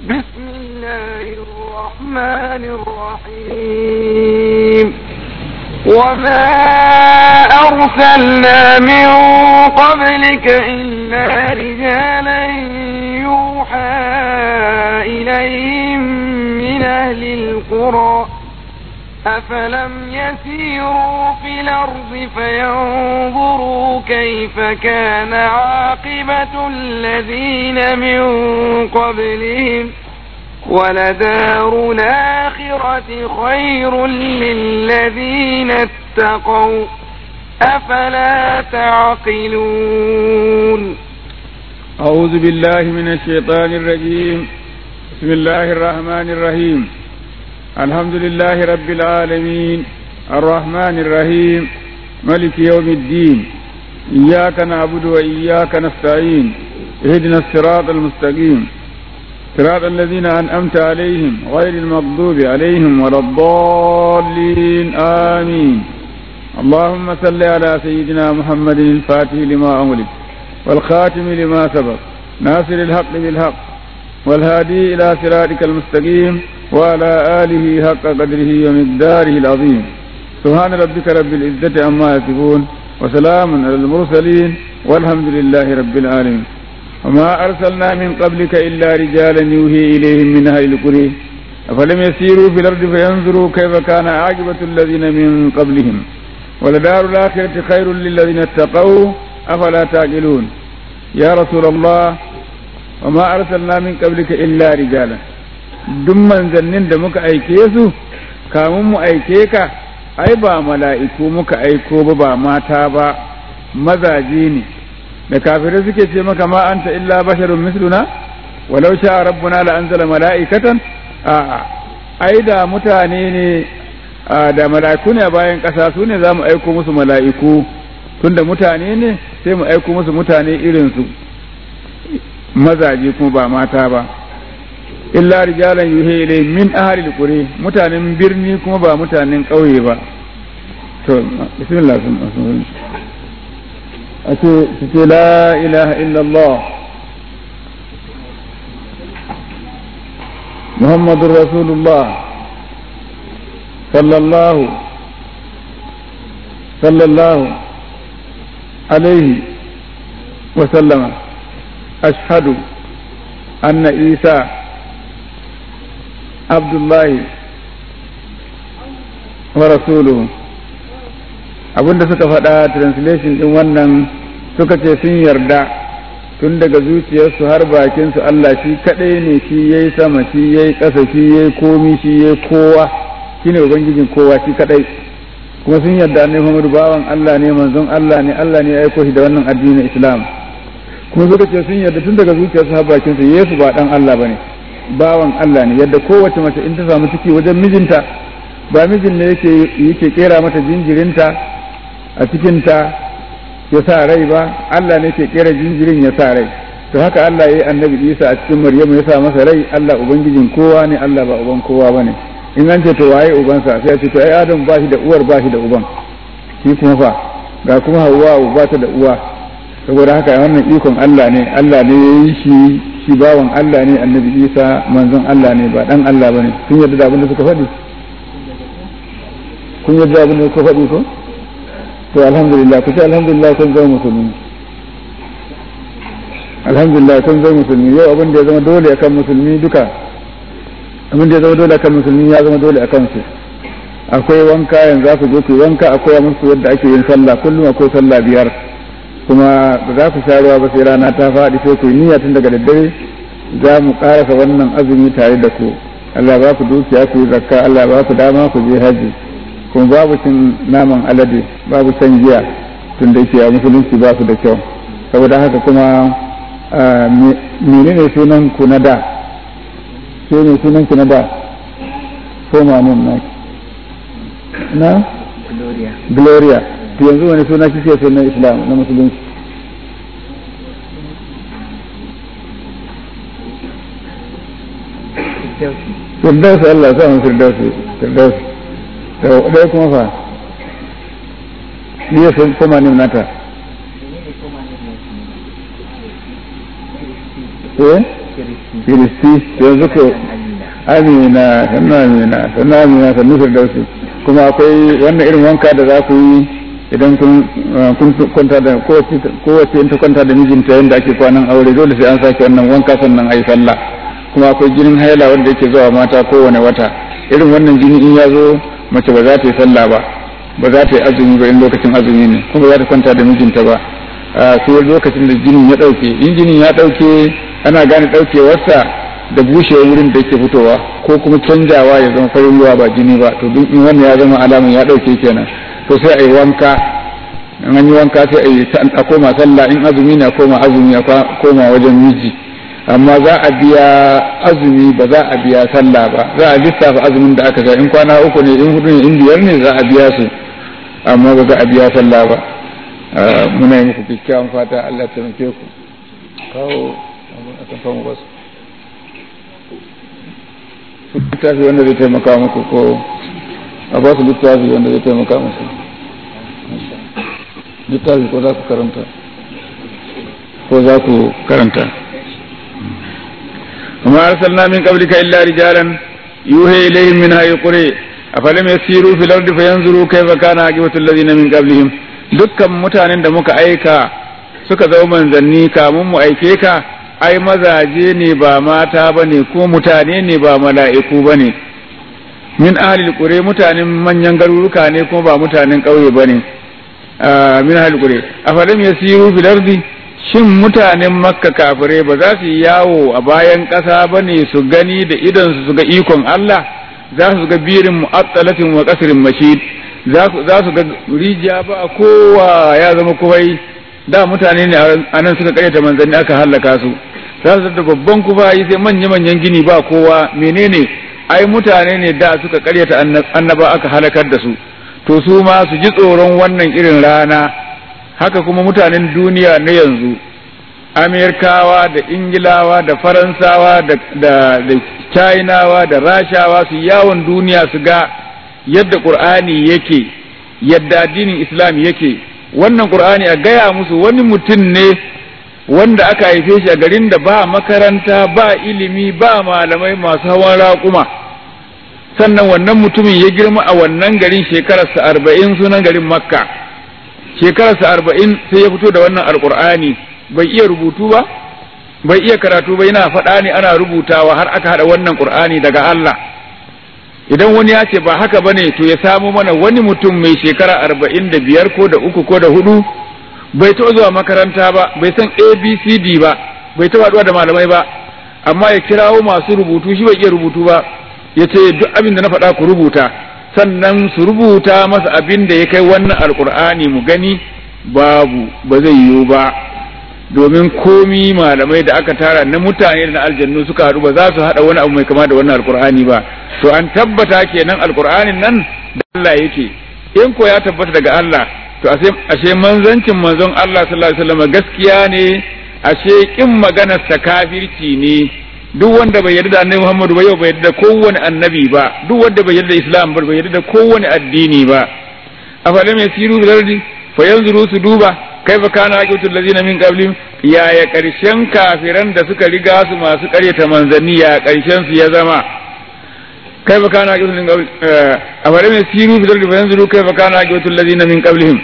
بسم الله الرحمن الرحيم وما أرسلنا من قبلك إلا رجالا يوحى إليهم من أهل القرى أفلم يسيروا في الأرض فينظروا كيف كان عاقبة الذين من قبلهم ولدار الآخرة خير للذين اتقوا أفلا تعقلون أعوذ بالله من الشيطان الرجيم بسم الله الرحمن الرحيم الحمد لله رب العالمين الرحمن الرحيم ملك يوم الدين إياك نعبد وإياك نستعين اهدنا الصراط المستقيم صراط الذين أنعمت عليهم غير المغضوب عليهم ولا الضالين آمين اللهم صل على سيدنا محمد الفاتح لما أملك والخاتم لما سبق ناصر الحق بالحق والهادي إلى صراطك المستقيم وعلى آله حق قدره ومقداره العظيم سبحان ربك رب العزة عما يصفون وسلام على المرسلين والحمد لله رب العالمين وما أرسلنا من قبلك إلا رجالا يوحي إليهم من أهل القرى أفلم يسيروا في الأرض فينظروا كيف كان عاقبة الذين من قبلهم ولدار الآخرة خير للذين اتقوا أفلا تعقلون يا رسول الله وما أرسلنا من قبلك إلا رجالا duk manzannin da muka aike su kamun mu aike ka ai ba mala'iku muka aiko ba ba mata ba mazaje ne da kafirai suke ce maka ma anta illa basharun misluna walau sha rabbuna la anzala mala'ikatan a'a ai da mutane ne da mala'iku ne a bayan ƙasa su ne za mu aiko musu mala'iku tunda mutane ne sai mu aiko musu mutane irinsu mazaje kuma ba mata ba illa rijalan yuhe ilai min ahalil quri mutanen birni kuma ba mutanen ƙauye ba to bismillah a ce su ce la ilaha illallah muhammadun rasulullah sallallahu sallallahu alaihi wa sallama ashhadu anna isa abdullahi wa rasuluhu abinda suka faɗa translation ɗin wannan suka ce sun yarda tun daga zuciyarsu har bakinsu Allah shi kaɗai ne shi ya yi sama shi ya yi ƙasa shi ya yi komi shi ya yi kowa shi ne ubangijin kowa shi kaɗai kuma sun yarda ne Muhammadu bawan Allah ne manzon Allah ne Allah ne ya aiko shi da wannan addinin Islam kuma suka ce sun yarda tun daga zuciyarsu har bakinsu Yesu ba ɗan Allah ba ne bawan Allah ne yadda kowace mace in ta samu ciki wajen mijinta ba mijin ne yake yake kera mata jinjirinta a cikinta ya sa rai ba Allah ne ke kera jinjirin ya sa rai to haka Allah ya yi annabi Isa a cikin Maryamu ya sa masa rai Allah ubangijin kowa ne Allah ba uban kowa bane in an ce to waye ubansa sai ya ce to ai Adam ba shi da uwar ba shi da uban shi kuma fa ga kuma Hawwa ba ta da uwa saboda haka wannan ikon Allah ne Allah ne ya yi shi shi bawan Allah ne annabi Isa manzon Allah ne ba dan Allah bane kun yarda da abin da suka faɗi kun yarda da abin da suka faɗi ko to alhamdulillah ku ce alhamdulillah kun zama musulmi alhamdulillah kun zama musulmi yau abin da ya zama dole akan musulmi duka abin da ya zama dole akan musulmi ya zama dole akan su akwai wanka yanzu za ku je ku wanka akwai musu yadda ake yin sallah kullum akwai sallah biyar kuma ba za ku sha ruwa ba sai rana ta faɗi sai ku yi niyya tun daga daddare za mu ƙarasa wannan azumi tare da ku Allah ba ku dukiya ku yi zakka Allah ba ku dama ku je haji kuma babu cin naman alade babu shan giya tun da yake a musulunci ba su da kyau saboda haka kuma menene sunan ku na da ke ne sunan ku na da ko mamun na na Gloria. gloria to yanzu wani suna kike so na islam na musulunci firdausi Allah sa mu firdausi firdausi to dai kuma fa ni ya san kuma ne nata eh kiristi yanzu ko amina sannan amina sannan amina sannu firdausi kuma akwai wannan irin wanka da za ku yi idan kun kwanta da kowace in ta kwanta da mijinta yadda ake kwanan aure dole sai an sake wannan wanka sannan ayi sallah kuma akwai jinin haila wanda yake zuwa mata kowane wata irin wannan jini in ya zo mace ba za ta yi sallah ba ba za ta yi azumi ba in lokacin azumi ne kuma ba za ta kwanta da mijinta ba sai lokacin da jinin ya ɗauke in jinin ya ɗauke ana gane ɗaukewarsa da bushewar wurin da yake fitowa ko kuma canjawa ya zama farin ruwa ba jini ba to duk in wannan ya zama alamun ya ɗauke kenan to sai a yi wanka in an yi wanka sai a yi a koma sallah in azumi na koma azumi a koma wajen miji amma za a biya azumi ba za a biya sallah ba za a lissafa azumin da aka sha in kwana uku ne in hudu ne in biyar ne za a biya su amma ba za a biya sallah ba muna yi muku kyakkyawan fata Allah ta taimake ku kawo a tamfan wasu littafi wanda zai taimaka muku ko a ba su littafi wanda zai taimaka musu littafi ko za ku karanta ko za ku karanta وما أرسلنا من قبلك إلا رجالا يوحي إليهم من هاي القرى أفلم يسيروا في الأرض فينظروا كيف كان عاقبة الذين من قبلهم dukkan mutanen da muka aika suka zama manzanni kamun mu aike ka ai mazaje ne ba mata ba ne ko mutane ne ba mala'iku ba ne min ahalil ƙure mutanen manyan garuruka ne kuma ba mutanen ƙauye ba ne min ahalil ƙure a faɗin ya siru filardi shin mutanen makka kafirai ba za su yi yawo a bayan ƙasa ba ne su gani da idonsu su ga ikon Allah za su ga birin mu'attalatin wa qasrin mashid za su ga rijiya ba kowa ya zama kubai da mutane ne a nan suka karyata manzanni aka hallaka su za su da babban kubayi sai manya-manyan gini ba kowa menene ai mutane ne da suka karyata annaba aka halakar da su to su ma su ji tsoron wannan irin rana haka kuma mutanen duniya na yanzu amerikawa da ingilawa da faransawa da chinawa da rashawa su yawon duniya su ga yadda qur'ani yake yadda addinin islam yake wannan qur'ani a gaya musu wani mutum ne wanda aka haife shi a garin da ba makaranta ba ilimi ba malamai masu hawan raƙuma sannan wannan mutumin ya girma a wannan garin shekararsa arba'in sunan garin makka shekararsa arba'in sai ya fito da wannan alƙur'ani bai iya rubutu ba bai iya karatu ba yana faɗa ne ana rubutawa har aka haɗa wannan ƙur'ani daga Allah idan wani ya ce ba haka bane to ya samo mana wani mutum mai shekara arba'in da biyar ko da uku ko da hudu bai taɓa zuwa makaranta ba bai san abcd ba bai taɓa haɗuwa da malamai ba amma ya kirawo masu rubutu shi bai iya rubutu ba ya ce duk abin da na faɗa ku rubuta sannan su rubuta masa abin da ya kai wannan alkur'ani mu gani babu ba zai yiwu ba domin komi malamai da aka tara na mutane da na aljannu suka haɗu ba za su haɗa wani abu mai kama da wannan alkur'ani ba to an tabbata kenan alkur'anin nan da Allah yake in ko ya tabbata daga Allah to ashe manzancin manzon Allah sallallahu alaihi wasallam gaskiya ne ashe kin maganar sa kafirci ne duk wanda bai yarda da annabi Muhammadu ba yau bai yarda da kowane annabi ba duk wanda bai yarda da Islam ba bai yarda da kowane addini ba afalam yasiru bil ardi fayanzuru su duba kaifa kana aqibatul ladina min qablihim ya ya karshen kafiran da suka riga su masu karyata manzanni ya karshen su ya zama kaifa kana aqibatul min qabl afalam yasiru bil ardi fayanzuru kaifa kana aqibatul ladina min qablihim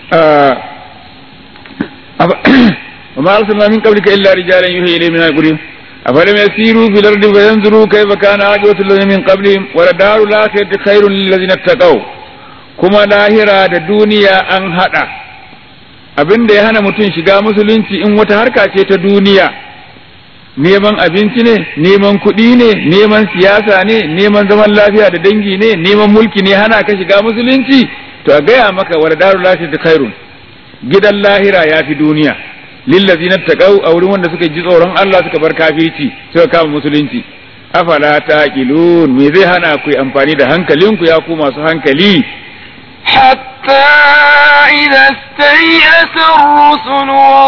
وما أرسلنا من قبلك إلا رجالا يوحي إليه من القريب أفلم يسيروا في الأرض فينظروا كيف كان عاقبة الذين من قبلهم ولدار الآخرة خير للذين اتقوا كما لاهرة الدنيا أن هذا abin da ya hana mutum shiga musulunci in wata harka ce ta duniya neman abinci ne neman kuɗi ne neman siyasa ne neman zaman lafiya da dangi ne neman mulki ne hana ka shiga musulunci to a gaya maka wa darul lahi khairun gidan lahira ya fi duniya lillazina taqaw a wurin wanda suka ji tsoron Allah suka bar kafirci suka kama musulunci afala taqilun me zai hana ku amfani da hankalinku ya ku masu hankali حتى إذا استيأس الرسل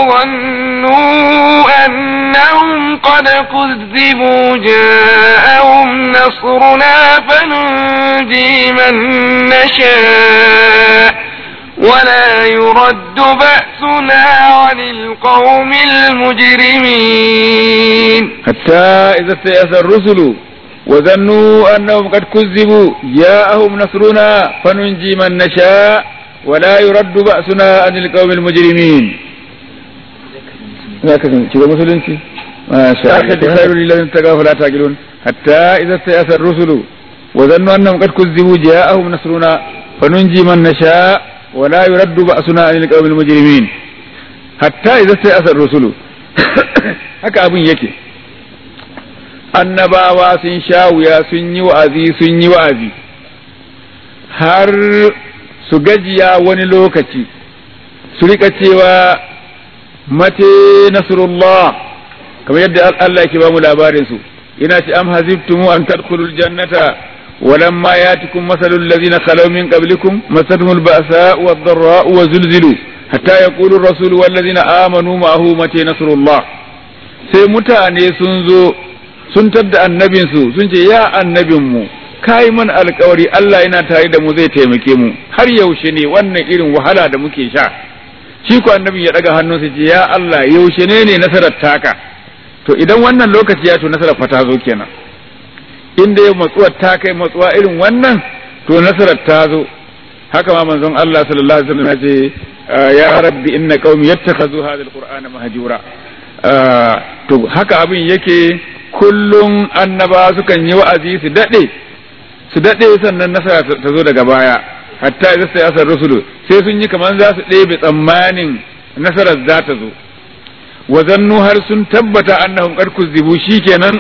وظنوا أنهم قد كذبوا جاءهم نصرنا فننجي من نشاء ولا يرد بأسنا عن القوم المجرمين حتى إذا استيأس الرسل وظنوا أنهم قد كذبوا جاءهم نصرنا فننجي من نشاء ولا يرد بأسنا عن القوم المجرمين هكذا كذا مسلمتي ما شاء الله خير للذين اتقوا فلا تعقلون حتى إذا استيأس الرسل وظنوا أنهم قد كذبوا جاءهم نصرنا فننجي من نشاء ولا يرد بأسنا عن القوم المجرمين حتى إذا استيأس الرسل haka abin yake annabawa sun sha wuya sun yi wa'azi sun yi wa'azi har su gajiya wani lokaci su rika cewa mate nasrullah kamar yadda Allah yake ba mu labarin su ina ce am hazibtum an tadkhulul jannata ولما ياتكم مثل الذين خلوا من قبلكم مستهم البأساء والضراء وزلزلوا حتى يقول الرسول والذين آمنوا معه متى نصر الله sai mutane sun zo sun tadda annabinsu sun ce ya annabinmu kai man alkawari Allah yana tare da mu zai taimake mu har yaushe ne wannan irin wahala da muke sha shi ko annabin ya daga hannunsa ce ya Allah yaushe ne ne nasarar taka to idan wannan lokaci ya to nasarar fa ta zo kenan inda ya matsuwar ta kai matsuwa irin wannan to nasarar ta zo haka ma manzon Allah sallallahu alaihi wasallam ya ce ya rabbi inna qaumi yattakhadhu hadha alqur'ana mahjura to haka abin yake kullum annaba sukan yi wa'azi su dade su dade sannan nasara ta zo daga baya hatta idza sai asar rusulu sai sun yi kaman za su ɗebe tsammanin nasarar za ta zo wa zannu har sun tabbata annahum qad kuzibu shikenan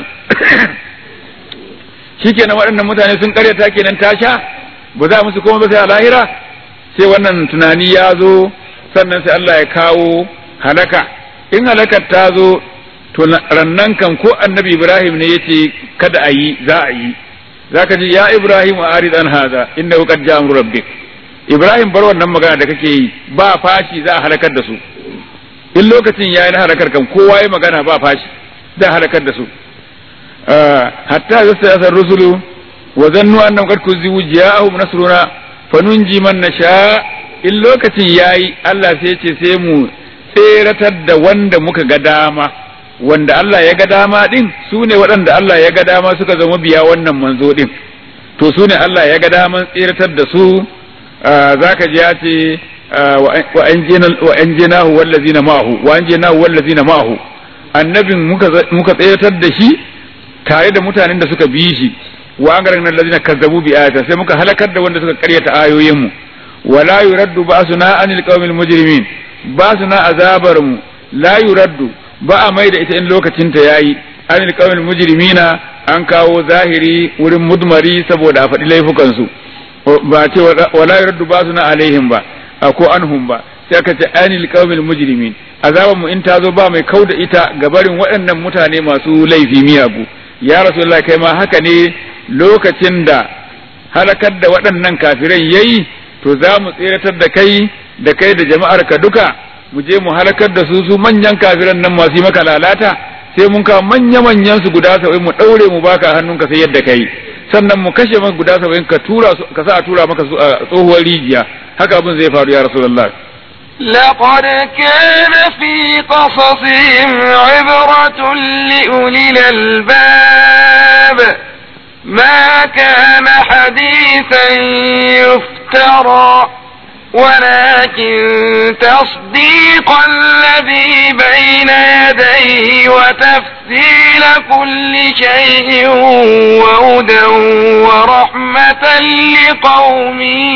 shikenan waɗannan mutane sun karyata kenan ta sha ba za musu komai ba sai a lahira sai wannan tunani ya zo sannan sai Allah ya kawo halaka in halakar ta zo to rannan kan ko annabi Ibrahim ne yace kada a yi za a yi zaka ji ya Ibrahim a arid an haza inda qad ja'a amru rabbik Ibrahim bar wannan magana da kake yi ba fashi za a halakar da su in lokacin yayi na halakar kan kowa ya magana ba fashi za a halakar da su hatta yasa rusulu wa zannu annahum qad kuzibu ja'ahum nasruna fanunji man nasha in lokacin yayi Allah sai ce sai mu tseratar da wanda muka ga dama wanda Allah ya ga dama din su ne waɗanda Allah ya ga dama suka zama biya wannan manzo din to su ne Allah ya ga daman tseratar da su zaka ji ya ce wa anjinahu wallazina ma'ahu wa anjinahu wallazina ma'ahu annabin muka muka tseratar da shi tare da mutanen da suka bi shi wa agaran allazina kazzabu bi ayatin sai muka halakar da wanda suka karyata ayoyin mu wala yuraddu ba'suna anil qawmil mujrimin ba'suna azabar mu la yuraddu ba a mai da ita in lokacin ta yayi anil qawmil mujrimina an kawo zahiri wurin mudmari saboda a faɗi laifukan su ba ce wala yuraddu ba'suna alaihim ba ko anhum ba sai aka ce anil qawmil mujrimin azabar mu in ta zo ba mai kauda ita ga barin waɗannan mutane masu laifi miyagu ya rasulullah kai ma haka ne lokacin da halakar da waɗannan kafirai yayi to za mu tseratar da kai da kai da jama'ar ka duka mu je mu halakar da su su manyan kafiran nan masu yi maka lalata sai mun kawo manya manyan su guda saba'in mu ɗaure mu baka hannunka sai yadda kai sannan mu kashe maka guda saba'in ka tura su ka sa a tura maka su a tsohuwar rijiya haka abin zai faru ya rasulullah لقد كان في قصصهم عبرة لأولي الألباب ما كان حديثا يفترى ولكن تصديق الذي بين يديه وتفصيل كل شيء وهدى ورحمة لقوم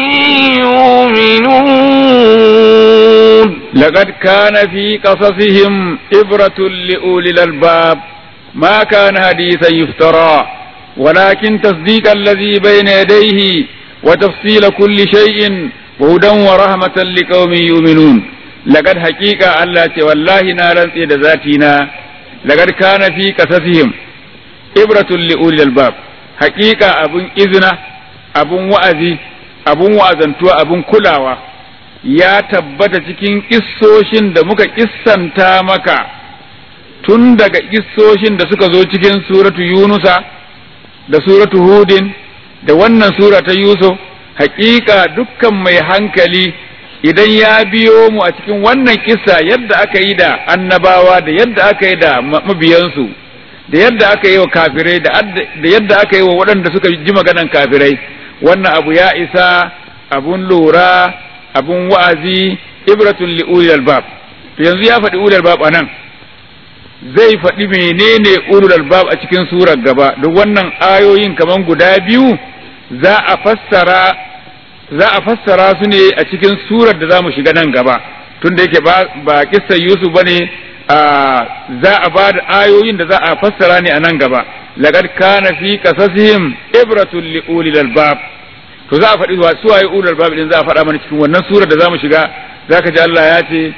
يؤمنون لقد كان في قصصهم إبرة لأولي الألباب ما كان حديثا يفترى ولكن تصديق الذي بين يديه وتفصيل كل شيء وهدى ورحمة لقوم يؤمنون لقد حقيقة الله والله نارا سيد ذاتنا لقد كان في قصصهم إبرة لأولي الباب حقيقة أبن إذنة أبن وأزي أبن وأزنتوا أبن كلاوة ya tabbata cikin kissoshin da muka kissanta maka tun daga kissoshin da suka zo cikin suratu yunusa da suratu hudin da wannan sura ta yusuf hakika dukkan mai hankali idan ya biyo mu a cikin wannan kissa yadda aka yi da annabawa da yadda aka yi da mabiyansu da yadda aka yi wa kafirai da yadda aka yi wa waɗanda suka ji maganan kafirai wannan abu ya isa abun lura abun wa'azi ibratun li ulil albab to yanzu ya faɗi ulil albab anan zai faɗi menene ulul albab a cikin surar gaba duk wannan ayoyin kaman guda biyu za a fassara za a fassara su ne a cikin surar da za mu shiga nan gaba tunda yake ba ba kissan Yusuf bane za a ba da ayoyin da za a fassara ne a nan gaba laqad kana fi qasasihim ibratun li ulil albab to za a faɗi wa su waye ulul albab din za a faɗa mana cikin wannan surar da za mu shiga zaka ji Allah ya ce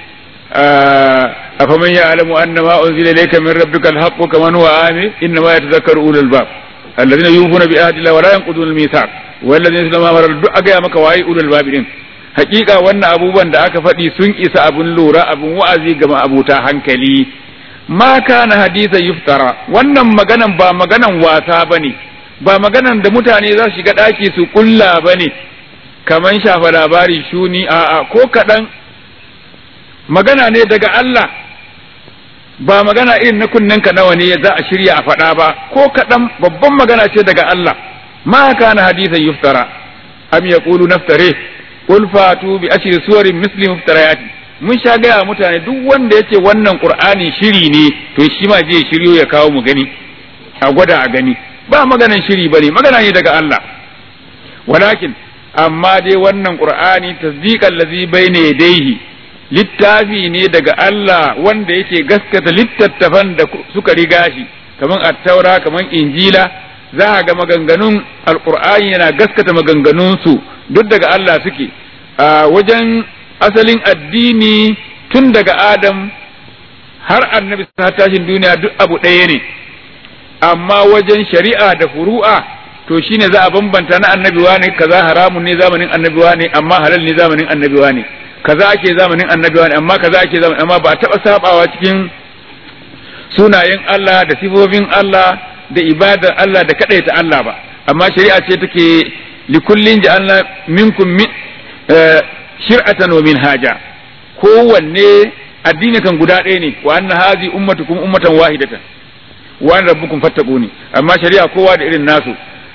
أفمن يعلم أن ما أنزل إليك من ربك الحق كمن هو آمن إنما يتذكر أولو الباب الذين يوفون بعهد الله ولا ينقضون الميثاق والذين يسلمون ما مرر duk aga maka waye ulul bab din hakika wannan abubuwan da aka faɗi sun isa abun lura abun wa'azi ga abuta hankali ma kana hadithan yuftara wannan maganan ba maganan wasa bane ba maganan da mutane za su shiga ɗaki su kulla bane kaman shafa labari shuni a'a ko kaɗan magana ne daga Allah ba magana irin na kunnenka nawa ne za a shirya a faɗa ba ko kaɗan babban magana ce daga Allah ma kana hadisan yuftara am yaqulu naftare qul fatu bi ashri suwarin misli muftarayati mun sha gaya mutane duk wanda yace wannan qur'ani shiri ne to shi ma je shiryo ya kawo mu gani a gwada a gani ba maganan shiri bane magana ne daga Allah walakin amma dai wannan qur'ani tasdiqan ladhi bayna yadayhi littafi ne daga Allah wanda yake gaskata littattafan da suka riga shi kaman attaura kaman injila za a ga maganganun alqur'ani yana gaskata maganganunsu duk daga Allah suke a wajen asalin addini tun daga adam har annabi ta tashin duniya duk abu ɗaya ne amma wajen shari'a da furu'a to shine za a bambanta na annabi ne kaza haramun ne zamanin annabi ne amma halal ne zamanin annabi ne kaza ake zamanin annabi ne amma kaza ake zamanin amma ba taɓa sabawa cikin sunayen Allah da sifofin Allah da ibadar Allah da kadaita Allah ba amma shari'a ce take likullin ja'alna minkum min shir'atan wa minhaja kowanne addini kan guda ɗaya ne wa anna hazi ummatukum ummatan wahidatan wa an rabbukum fattaquni amma shari'a kowa da irin nasu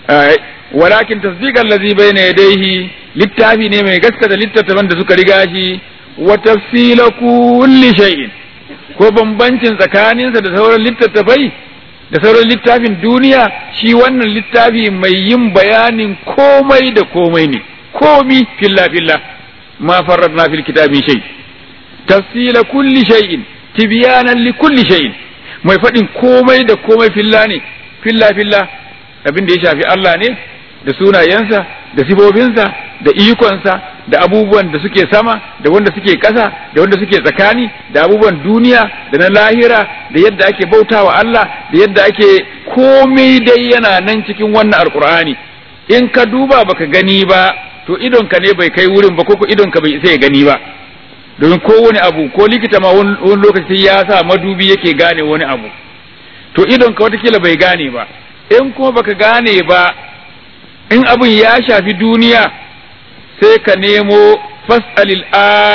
walakin tasdiqan allazi bayna yadayhi littafi ne mai gaskata littattafan da suka riga shi wa tafsila kulli shay'in ko bambancin tsakaninsa da sauran littattafai da sauran littafin duniya shi wannan littafi mai yin bayanin komai da komai ne komi filla filla ma farradna fil kitabi shay tafsila kulli shay'in tibyanan li kulli shay'in mai faɗin komai da komai filla ne filla filla abin da ya shafi Allah ne da sunayensa da sifofinsa da ikonsa da abubuwan da suke sama da wanda suke ƙasa da wanda suke tsakani da abubuwan duniya da na lahira da yadda ake bautawa Allah da yadda ake komai dai yana nan cikin wannan alkur'ani in ka duba baka gani ba to idonka ne bai kai wurin ba ko idonka bai isa ya gani ba domin kowane abu ko likita ma wani lokaci ya sa madubi yake gane wani abu to idonka watakila bai gane ba in kuma baka gane ba in abin ya shafi duniya sai ka nemo fas'alil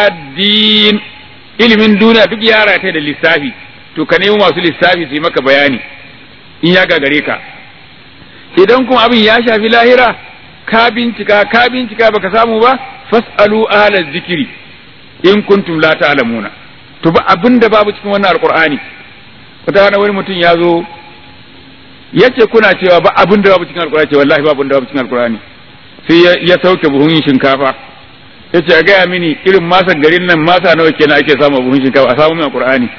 adin ilimin duniya duk ya rata da lissafi to ka nemo masu lissafi su yi maka bayani in ya gagare ka idan kuma abin ya shafi lahira ka bincika ka bincika baka samu ba fas'alu ahla zikiri in kuntum la ta'lamuna to ba abin da babu cikin wannan alqur'ani wata wani mutum ya zo yace kuna cewa ba abin da babu cikin alkurani ce wallahi babu da babu cikin alkurani sai ya sauke buhun shinkafa yace a gaya mini irin masa garin nan masa nawa kenan ake samu buhun shinkafa a samu min alkurani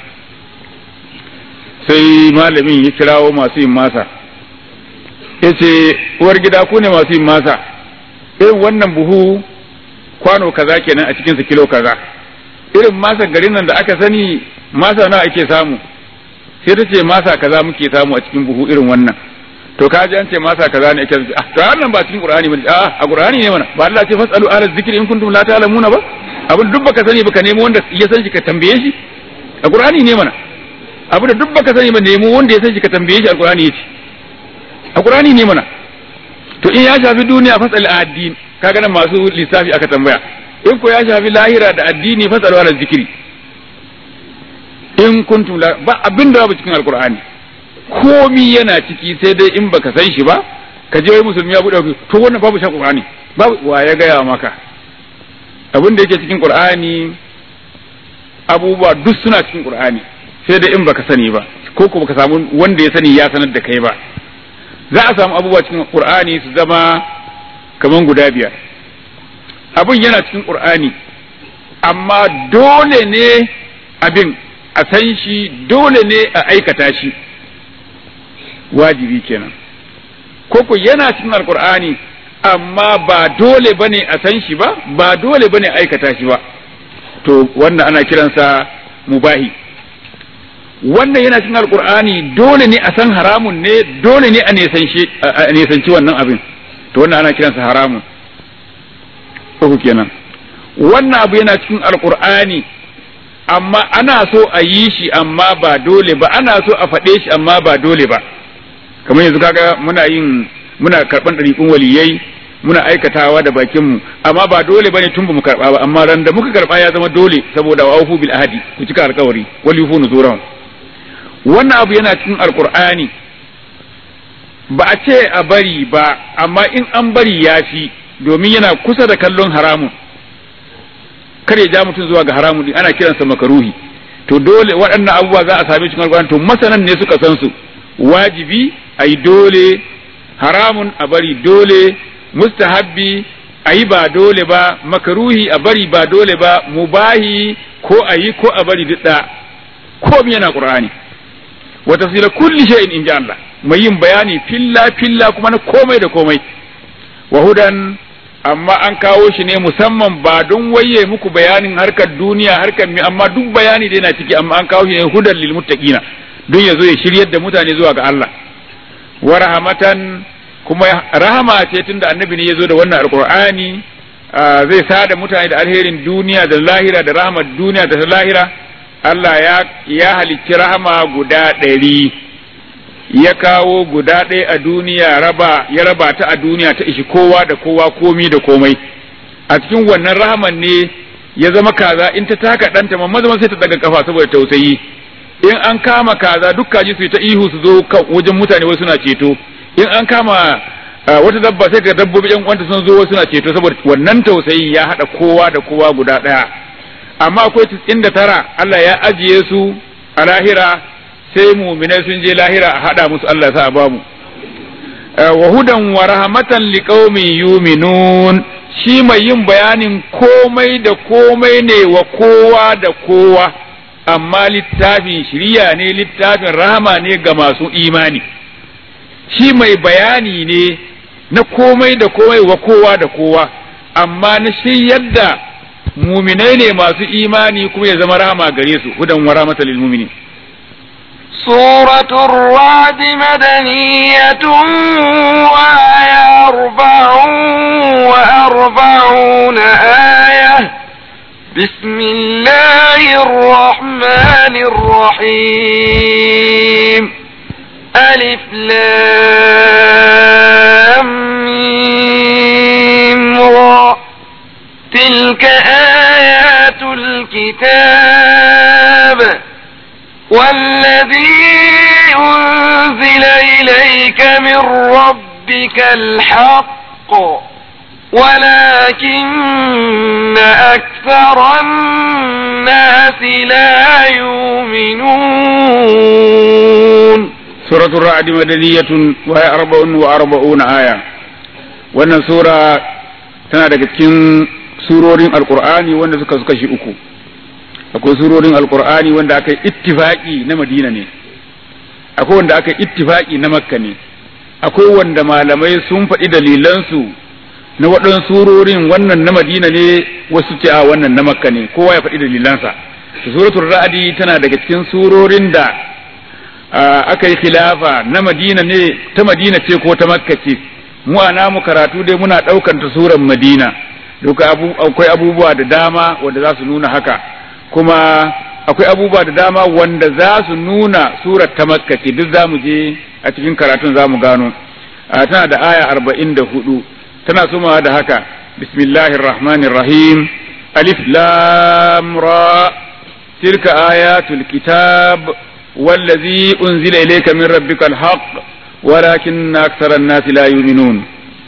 sai malamin ya kirawo masu yin masa yace uwar gida ku ne masu yin masa irin wannan buhu kwano kaza kenan a cikin kilo kaza irin masa garin nan da aka sani masa nawa ake samu sai ta ce masa kaza muke samu a cikin buhu irin wannan to ka ji an ce masa kaza ne ake ah to wannan ba cikin qur'ani bane ah a qur'ani ne mana ba Allah ce fasalu ala zikri in kuntum la ta'lamuna ba abin duk baka sani baka nemo wanda ya san shi ka tambaye shi a qur'ani ne mana abin da duk baka sani ba nemo wanda ya san shi ka tambaye shi a qur'ani yace a qur'ani ne mana to in ya shafi duniya fasal addin kaga nan masu lissafi aka tambaya in ko ya shafi lahira da addini fasalu ala zikiri in kuntum la ba abin da babu cikin alqur'ani komi yana ciki sai dai in baka san shi ba ka je wai musulmi ya bude to wannan babu shi qur'ani babu wa ya gaya maka abin da yake cikin qur'ani abubuwa duk suna cikin qur'ani sai dai in baka sani ba ko ko baka samu wanda ya sani ya sanar da kai ba za a samu abubuwa cikin qur'ani su zama kaman guda biyar abin yana cikin qur'ani amma dole ne abin a san shi dole ne a aikata shi wajibi kenan koko yana cikin alkur'ani amma ba dole bane a san shi ba ba dole bane aikata shi ba to wannan ana kiransa mubahi wannan yana cikin alkur'ani dole ne a san haramun ne dole ne a nesanci wannan abin to wannan ana kiransa haramun uku kenan wannan abu yana cikin alkur'ani amma ana so a yi shi amma ba dole ba ana so a faɗe shi amma ba dole ba kamar yanzu kaga muna yin muna karɓan ɗariƙun waliyai muna aikatawa da bakinmu amma ba dole bane tun ba mu karɓa ba amma ran da muka karɓa ya zama dole saboda wa aufu bil ahadi ku cika alƙawari wal yufu nuzuran wannan abu yana cikin alqur'ani ba a ce a bari ba amma in an bari ya fi domin yana kusa da kallon haramun kar ya ja mutum zuwa ga haramun din ana kiransa makaruhi to dole waɗannan abubuwa za a same cikin alqur'ani to masanan ne suka san su wajibi ai dole haramun a bari dole mustahabbi a yi ba dole ba makaruhi a bari ba dole ba mubahi ko a yi ko a bari duk da komi yana qur'ani wa tafsila kulli shay'in in Allah mai yin bayani filla filla kuma na komai da komai wa hudan amma an kawo shi ne musamman ba don waye muku bayanin harkar duniya harkar mi amma duk bayani da yana ciki amma an kawo shi ne hudan lil muttaqina don ya zo ya shiryar da mutane zuwa ga Allah wa rahmatan kuma rahama ce tunda annabi ne ya zo da wannan alqur'ani zai sada mutane da alherin duniya da lahira da rahmar duniya da lahira Allah ya ya halicci rahama guda ɗari ya kawo guda ɗaya a duniya raba ya raba ta a duniya ta ishi kowa da kowa komi da komai a cikin wannan rahaman ne ya zama kaza in ta taka ɗanta mamma zama sai ta daga kafa saboda tausayi in an kama kaza duk kaji su ta ihu su zo wajen mutane wasu suna ceto in an kama wata dabba sai ka dabbobi yan uwanta sun zo wasu suna ceto saboda wannan tausayi ya haɗa kowa da kowa guda ɗaya amma akwai tis'in da tara Allah ya ajiye su a lahira sai muminai sun je lahira a haɗa musu Allah sa ba mu wa hudan wa rahmatan liqaumin yuminun shi mai yin bayanin komai da komai ne wa kowa da kowa amma littafin shiriya ne littafin rahama ne ga masu imani shi mai bayani ne na komai da komai wa kowa da kowa amma na shiryar da muminai ne masu imani kuma ya zama rahama gare su hudan wa rahmatan lil mu'minin سورة الرعد مدنية وآية أربع وأربعون آية بسم الله الرحمن الرحيم ألف لام ميم را تلك آيات الكتاب والذي أنزل إليك من ربك الحق ولكن أكثر الناس لا يؤمنون سورة الرعد مدنية وهي أربع وأربعون آية wannan sura tana daga cikin surorin alkur'ani wanda suka suka shi uku akwai surorin alkur'ani wanda aka yi ittifaki na madina ne akwai wanda aka yi ittifaki na makka ne akwai wanda malamai sun faɗi dalilansu na waɗansu surorin wannan na madina ne wasu ce a wannan na makka ne kowa ya faɗi dalilansa suratul ra'adi tana daga cikin surorin da aka yi khilafa na madina ne ta madina ce ko ta makka ce mu a namu karatu dai muna ɗaukar ta suran madina duka akwai abubuwa da dama wanda za su nuna haka kuma akwai abubuwa da dama wanda za su nuna surar ta makka ce duk za mu je a cikin karatun za mu gano tana da aya arba'in da hudu tana sumawa da haka bismillahir rahmanir rahim alif lam ra tilka ayatul kitab wallazi unzila ilayka min rabbika alhaq walakin akthara an-nas la yu'minun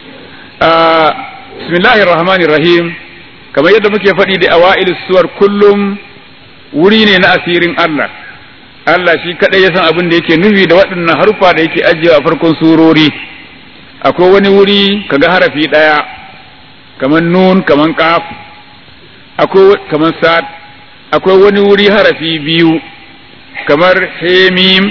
bismillahir rahmanir rahim kamar yadda muke faɗi da awa'il suwar kullum wuri ne na asirin Allah Allah shi kadai ya san abin da yake nufi da waɗannan harufa da yake ajiyewa a farkon surori akwai wani wuri kaga harafi ɗaya kamar nun kamar kaf akwai kamar sad akwai wani wuri harafi biyu kamar hemim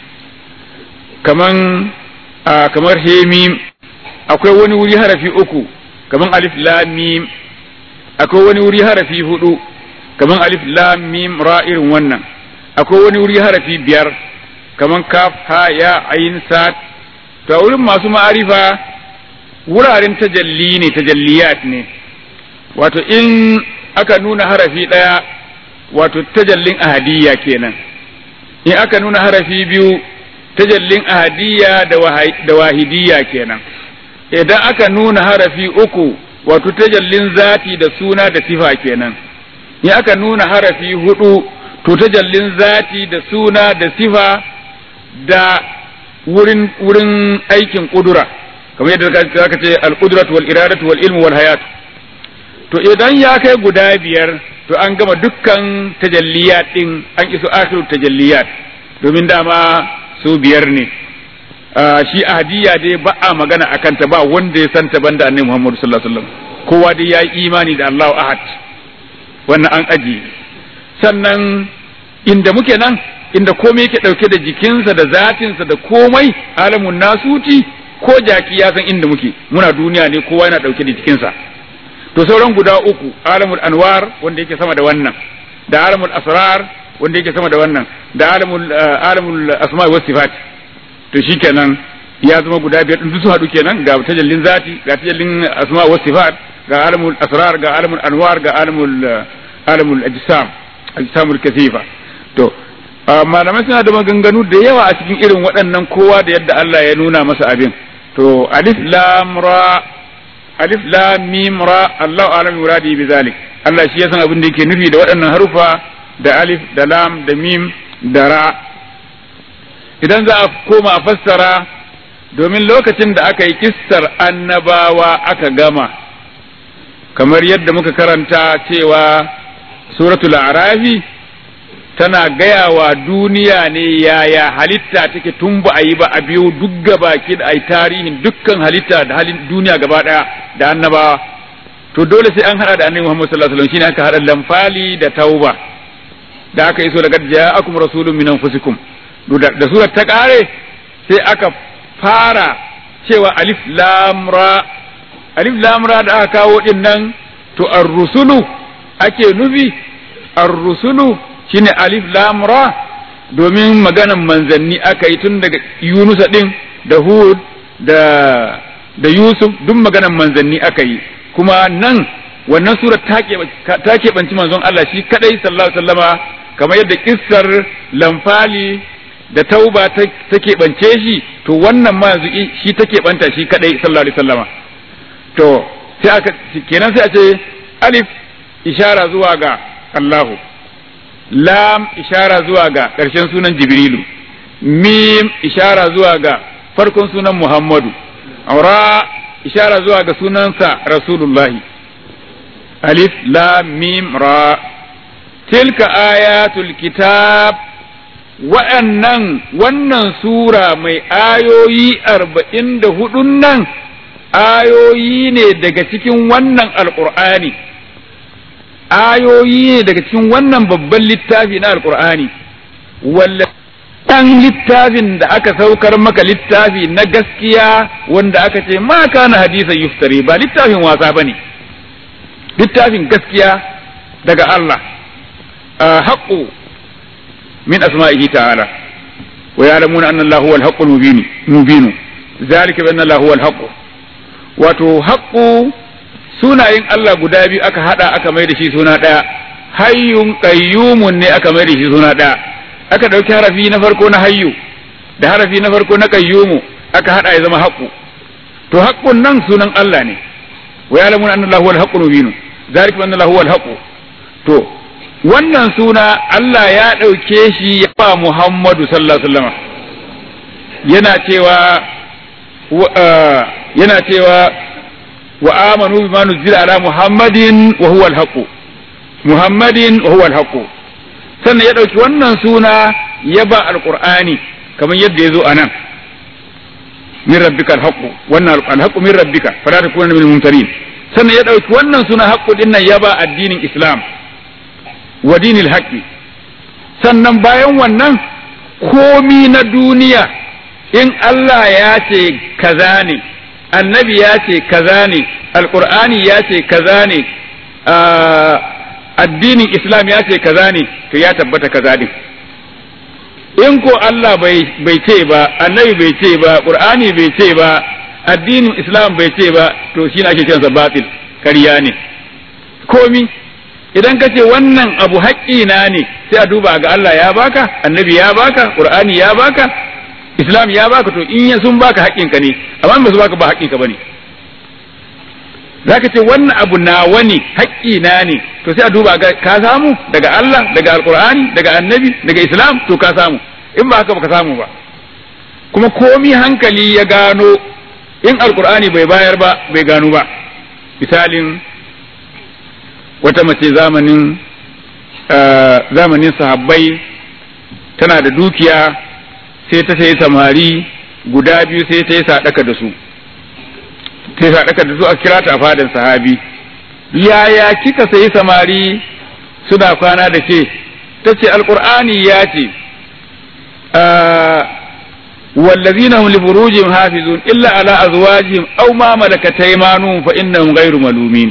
kamar kamar hemim akwai wani wuri harafi uku kamar alif lam mim akwai wani wuri harafi hudu kamar alif lam mim ra irin wannan akwai wani wuri harafi biyar kamar kaf ha ya ayin sat to a wurin masu ma'arifa wuraren tajalli ne tajalliyat ne wato in aka nuna harafi ɗaya wato tajallin ahadiyya kenan in aka nuna harafi biyu tajallin ahadiyya da wahidiyya kenan idan aka nuna harafi uku wato tajallin zati da suna da sifa kenan in aka nuna harafi hudu to tajallin zati da suna da sifa da wurin wurin aikin kudura kamar yadda zaka ce al-qudratu wal iradatu wal ilmu wal hayat to idan ya kai guda biyar to an gama dukkan tajalliyat din an iso akhiru tajalliyat domin dama su biyar ne shi ahadiyya dai ba a magana akan ta ba wanda ya santa banda annabi Muhammad sallallahu alaihi wasallam kowa dai ya yi imani da Allahu ahad wannan an aji sannan inda muke nan inda komai yake ɗauke da jikinsa da zatinsa da komai alamun nasuti ko jaki ya san inda muke muna duniya ne kowa yana ɗauke da jikinsa to sauran guda uku alamul anwar wanda yake sama da wannan da alamul asrar wanda yake sama da wannan da alamul alamul asma'i was sifat to shikenan ya zama guda biyar din su haɗu kenan ga tajallin zati ga tajallin asma'i was sifat ga alamul asrar ga alamul anwar ga alamul alamul ajsam ajsamul kasifa to malamai suna da maganganu da yawa a cikin irin waɗannan kowa da yadda Allah ya nuna masa abin to alif lam ra alif lam mim ra Allahu a'lam muradi bi zalik Allah shi ya san abin da yake nufi da waɗannan harufa da alif da lam da mim da ra idan za a koma a fassara domin lokacin da aka yi kissar annabawa aka gama kamar yadda muka karanta cewa suratul arafi tana gaya wa duniya ne yaya halitta take tun ba a yi ba a biyo duk gabaki da ai tarihin dukkan halitta da halin duniya gaba daya da annabawa to dole sai an hada da annabi Muhammad sallallahu alaihi wasallam shine aka hada lamfali da tauba da aka iso daga ja'akum rasulun min anfusikum da surar ta kare sai aka fara cewa alif lam ra alif lam ra da aka kawo din nan to ar-rusulu ake nufi ar-rusulu shine alif lam ra domin maganan manzanni aka yi tun daga Yunusa din da Hud da da Yusuf duk maganan manzanni aka yi kuma nan wannan sura ta keɓanci manzon Allah shi kadai sallallahu alaihi wasallama kamar yadda kissar lamfali da tauba ta keɓance shi to wannan ma yanzu shi ta keɓanta shi kadai sallallahu alaihi wasallama to sai aka kenan sai a ce alif ishara zuwa ga Allahu lam ishara zuwa ga ƙarshen sunan jibrilu mim ishara zuwa ga farkon sunan muhammadu ra ishara zuwa ga sunansa rasulullahi alif lam mim ra tilka ayatul kitab wa'annan wannan sura mai ayoyi arba'in da hudun nan ayoyi ne daga cikin wannan alƙur'ani ayoyi ne daga cikin wannan babban littafi na alkur'ani walla ɗan littafin da aka saukar maka littafi na gaskiya wanda aka ce ma kana hadisan yuftari ba littafin wasa bane littafin gaskiya daga Allah haqqu min asma'ihi ta'ala wa ya'lamuna anna Allah huwa al-haqqul mubin mubin zalika bi anna Allah huwa al wato haqqu sunayen Allah guda biyu aka hada aka mai da shi suna ɗaya hayyun qayyumun ne aka mai da shi suna ɗaya aka ɗauki harafi na farko na hayyu da harafi na farko na qayyumu aka hada ya zama haqqu to haqqun nan sunan Allah ne wa ya'lamun anna Allahu al-haqqul mubin zalika anna lahu al-haqq to wannan suna Allah ya ɗauke shi ya ba Muhammadu sallallahu alaihi wasallam yana cewa yana cewa wa amanu bima nuzila ala Muhammadin wa huwa al-haqq Muhammadin wa huwa al-haqq sannan ya ɗauki wannan suna ya ba alqur'ani kamar yadda ya zo a nan min rabbika al-haqq wannan al-haqq min rabbika fala takuna min al-mumtarin sannan ya ɗauki wannan suna haqqu din nan ya ba addinin Islam wa dinil haqqi sannan bayan wannan komi na duniya in Allah ya ce kaza ne annabi ya ce kaza ne alqur'ani ya ce kaza ne addinin islam ya ce kaza ne to ya tabbata kaza ne in ko Allah bai ce ba annabi bai ce ba qur'ani bai ce ba addinin islam bai ce ba to shi ne ake kiransa batil ƙarya ne komi idan ka ce wannan abu haƙƙina ne sai a duba ga Allah ya baka annabi ya baka qur'ani ya baka islam ya baka to in sun baka haƙƙinka ne amma ba su baka ba haƙƙinka bane zaka ce wannan abu nawa ne haƙƙina ne to sai a duba ga ka samu daga Allah daga alqur'ani daga annabi daga islam to ka samu in ba haka ba ka samu ba kuma komi hankali ya gano in alqur'ani bai bayar ba bai gano ba misalin wata mace zamanin zamanin sahabbai tana da dukiya sai ta sayi samari guda biyu sai ta yi sadaka da su sai sadaka da su a kira ta a fadan sahabi yaya kika sayi samari suna kwana da ke ta ce alkur'ani ya ce والذين هم لفروجهم حافظون إلا على أزواجهم أو ما ملكت أيمانهم فإنهم غير ملومين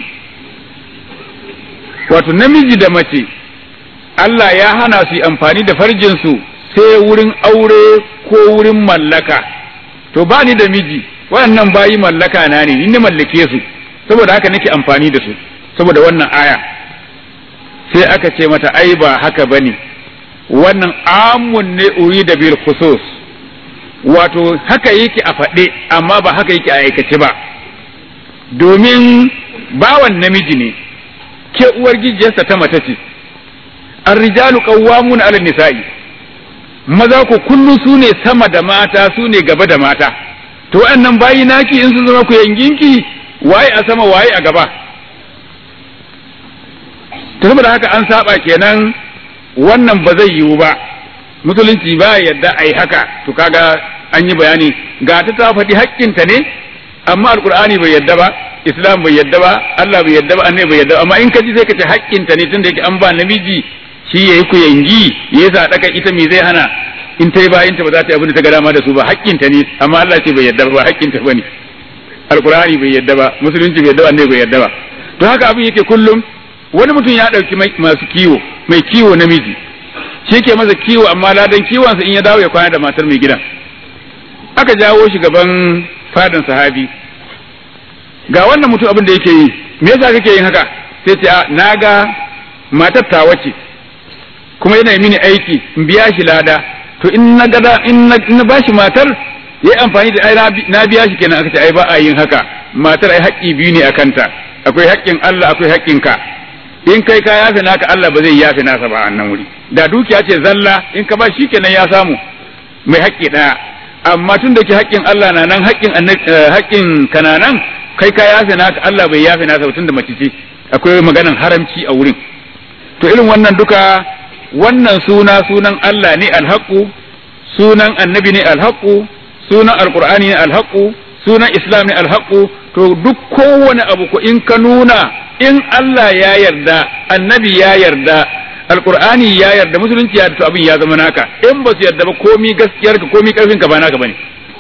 wato namiji da mace Allah ya hana su amfani da farjinsu sai wurin aure ko wurin mallaka to ba ni da miji waɗannan bayi mallaka na ne ni mallake su saboda haka nake amfani da su saboda wannan aya sai aka ce mata ai ba haka bane wannan amun ne uri da bil khusus wato haka yake a faɗe amma ba haka yake a aikace ba domin bawan namiji ne ke uwar gijiyarsa ta mace ce arrijalu qawwamun 'ala nisa'i maza ko kullu su ne sama da mata su ne gaba da mata to wa'annan bayi naki in sun zama ku yanginki waye a sama waye a gaba to saboda haka an saba kenan wannan ba zai yiwu ba musulunci ba yadda ai haka to kaga an yi bayani ga ta ta faɗi haƙƙinta ne amma alkur'ani bai yadda ba islam bai yadda ba Allah bai yadda ba annabi bai yadda amma in ka ji sai ka ce haƙƙinta ne tunda yake an ba namiji shi yayi ku yangi ya sa daka ita me zai hana in ta yi bayanta ba za ta yi abin da ta ga dama da su ba haƙƙinta ne amma Allah ce bai yadda ba haƙƙinta bane alkur'ani bai yadda ba musulunci bai yadda ba annabi bai yadda ba to haka abin yake kullum wani mutum ya ɗauki masu kiwo mai kiwo namiji shi ke masa kiwo amma ladan kiwonsa in ya dawo ya kwana da matar mai gidan aka jawo shi gaban fadan sahabi ga wannan mutum abin da yake yi me yasa kake yin haka sai ce a na ga matar ta wace kuma yana mini aiki in biya shi lada to in na gada in na bashi matar ya yi amfani da ai na biya shi kenan aka ce ai ba a yin haka matar ai haƙƙi biyu ne a kanta akwai haƙƙin Allah akwai haƙƙin ka in kai ka yafe naka Allah ba zai yafe nasa ba a nan wuri da dukiya ce zalla in ka ba shi kenan ya samu mai haƙƙi ɗaya amma tun da ke haƙƙin Allah na nan haƙƙin haƙƙin kana nan kai ka yafe naka Allah bai yafe nasa tun da mace ce akwai maganan haramci a wurin to irin wannan duka wannan suna sunan Allah ne alhaqu sunan annabi ne alhaqu sunan alqur'ani ne alhaqu sunan islam ne alhaqu to duk kowane abu ko in ka nuna in Allah ya yarda annabi ya yarda alqur'ani ya yarda musulunci ya yarda to abin ya zama naka in ba su yarda ba komi gaskiyar ka komi karfin ka ba naka bane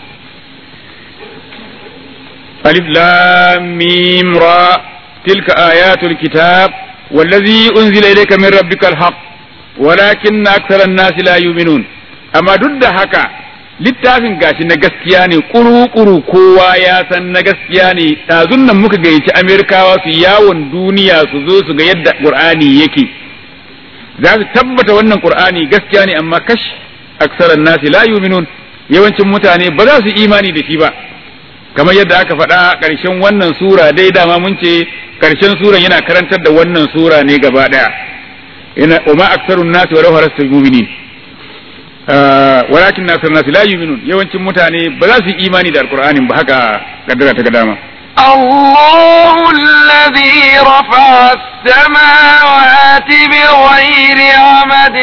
alif lam mim ra tilka ayatul kitab wallazi unzila ilayka min rabbikal haqq walakinna aktharan nasi la yu'minun amma duk da haka littafin gashi na gaskiya ne kuru-kuru kowa ya san na gaskiya ne ɗazun nan muka gayyaci amerikawa su yawon duniya su zo su ga yadda ƙur'ani yake za su tabbata wannan ƙur'ani gaskiya ne amma kash aksaran nasi la yuminun yawancin mutane ba za su imani da shi ba kamar yadda aka faɗa ƙarshen wannan sura dai dama mun ce ƙarshen suran yana karantar da wannan sura ne gaba ɗaya ina umma aksarun nasi wa law harasta mu'minin walakin nasar nasi la yu'minun yawancin mutane ba za su yi imani da alqur'anin ba haka kaddara ta ga dama الله الذي رفع السماوات بغير عمد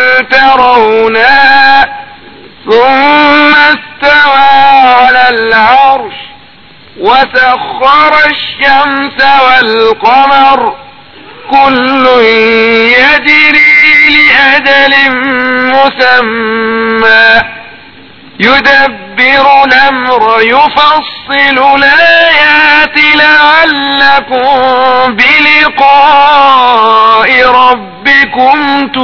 ترونها ثم استوى على العرش وسخر الشمس والقمر كل يجري لأجل مسمى يدبر الأمر يفصل الآيات لعلكم بلقاء ربكم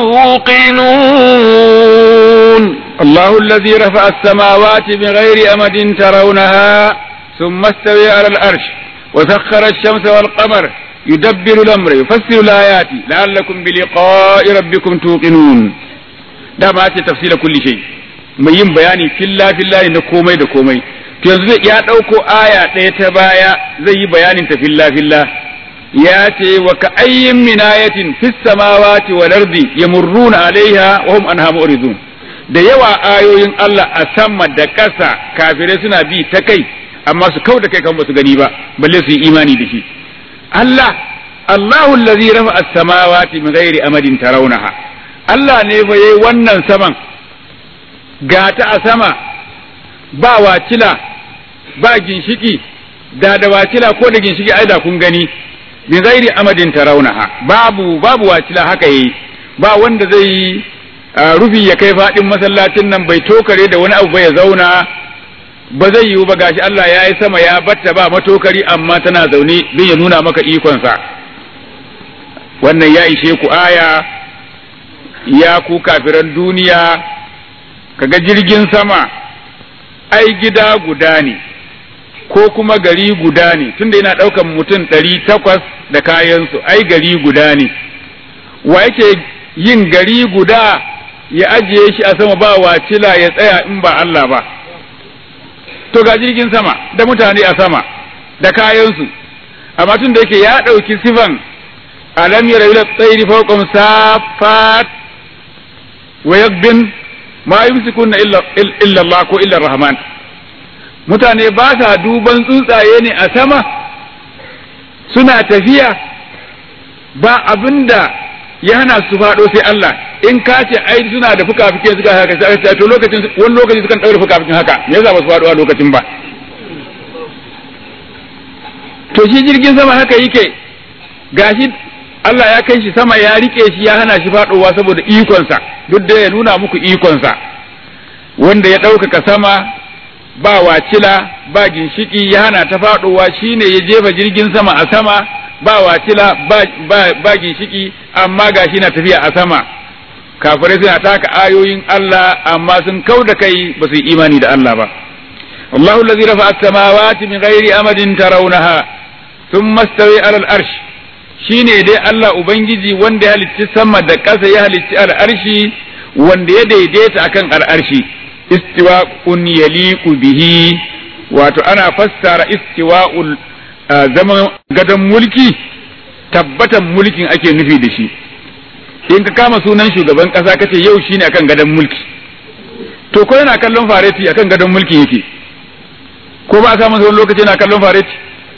توقنون الله الذي رفع السماوات بغير أمد ترونها ثم استوى على الأرش وسخر الشمس والقمر يدبر الأمر يفسر الآيات لعلكم بلقاء ربكم توقنون da ma ce tafsira kulli shay mai yin bayani filla filla ne na komai da komai to yanzu ya ɗauko aya ɗaya ta baya zai yi bayanin ta filla filla ya ce wa ka ayyin min ayatin fis samawati wal ardi yamurruna alaiha wa hum anha mu'ridun da yawa ayoyin Allah a sama da ƙasa kafirai suna bi ta kai amma su kau da kai kan basu gani ba balle su yi imani da shi Allah Allahu allazi rafa as-samawati min ghairi amadin tarawnaha Allah ne fa yayi wannan saman gata a sama ba wacila ba ginshiki da da wacila ko da ginshiki ai da kun gani min ghairi amadin tarawnaha babu babu wacila haka yayi ba wanda zai rufi ya kai faɗin masallacin nan bai tokare da wani abu ba ya zauna ba zai yiwu ba gashi Allah ya yi sama ya batta ba matokari amma tana zaune don ya nuna maka ikonsa wannan ya ishe ku aya ya ku kafiran duniya kaga jirgin sama ai gida guda ne ko kuma gari guda ne tunda yana ɗaukan mutum ɗari takwas da kayansu ai gari guda ne wa yake yin gari guda ya ajiye shi a sama ba wacila ya tsaya in ba Allah ba to ga jirgin sama da mutane a sama da kayansu amma tun da yake ya ɗauki sifan alam yara ila tsairi fawqam safat wa yakbin ma yumsikunna illa illa Allah ko illa Rahman mutane ba sa duban tsuntsaye ne a sama suna tafiya ba abinda ya hana su faɗo sai Allah in ka ce ai suna da fuka-fuke suka haka sai to lokacin wani lokaci sukan ɗaure fuka-fukin haka me yasa ba su faɗo a lokacin ba to shi jirgin sama haka yake gashi Allah ya kai shi sama ya rike shi ya hana shi faɗowa saboda ikonsa duk da ya nuna muku ikonsa wanda ya ɗaukaka sama ba wacila ba ginshiki ya hana ta faɗowa shine ya jefa jirgin sama a sama ba wacila ba, ba, ba ginshiki amma gashi na tafiya a sama kafirai suna taka ayoyin Allah amma sun kau da kai ba su yi imani da Allah ba Allahu allazi rafa'a as-samawati min ghairi amadin tarawnaha thumma istawi 'ala al-arsh shine dai Allah ubangiji wanda ya halicci sama da ƙasa ya halicci al-arshi wanda ya daidaita akan al-arshi istiwa'un yaliqu bihi wato ana fassara istiwa'ul zaman gadon mulki tabbatan mulkin ake nufi da shi in ka kama sunan shugaban kasa kace yau shine akan gadon mulki to ko yana kallon fareti akan gadon mulki yake ko ba a samu wani lokaci yana kallon fareti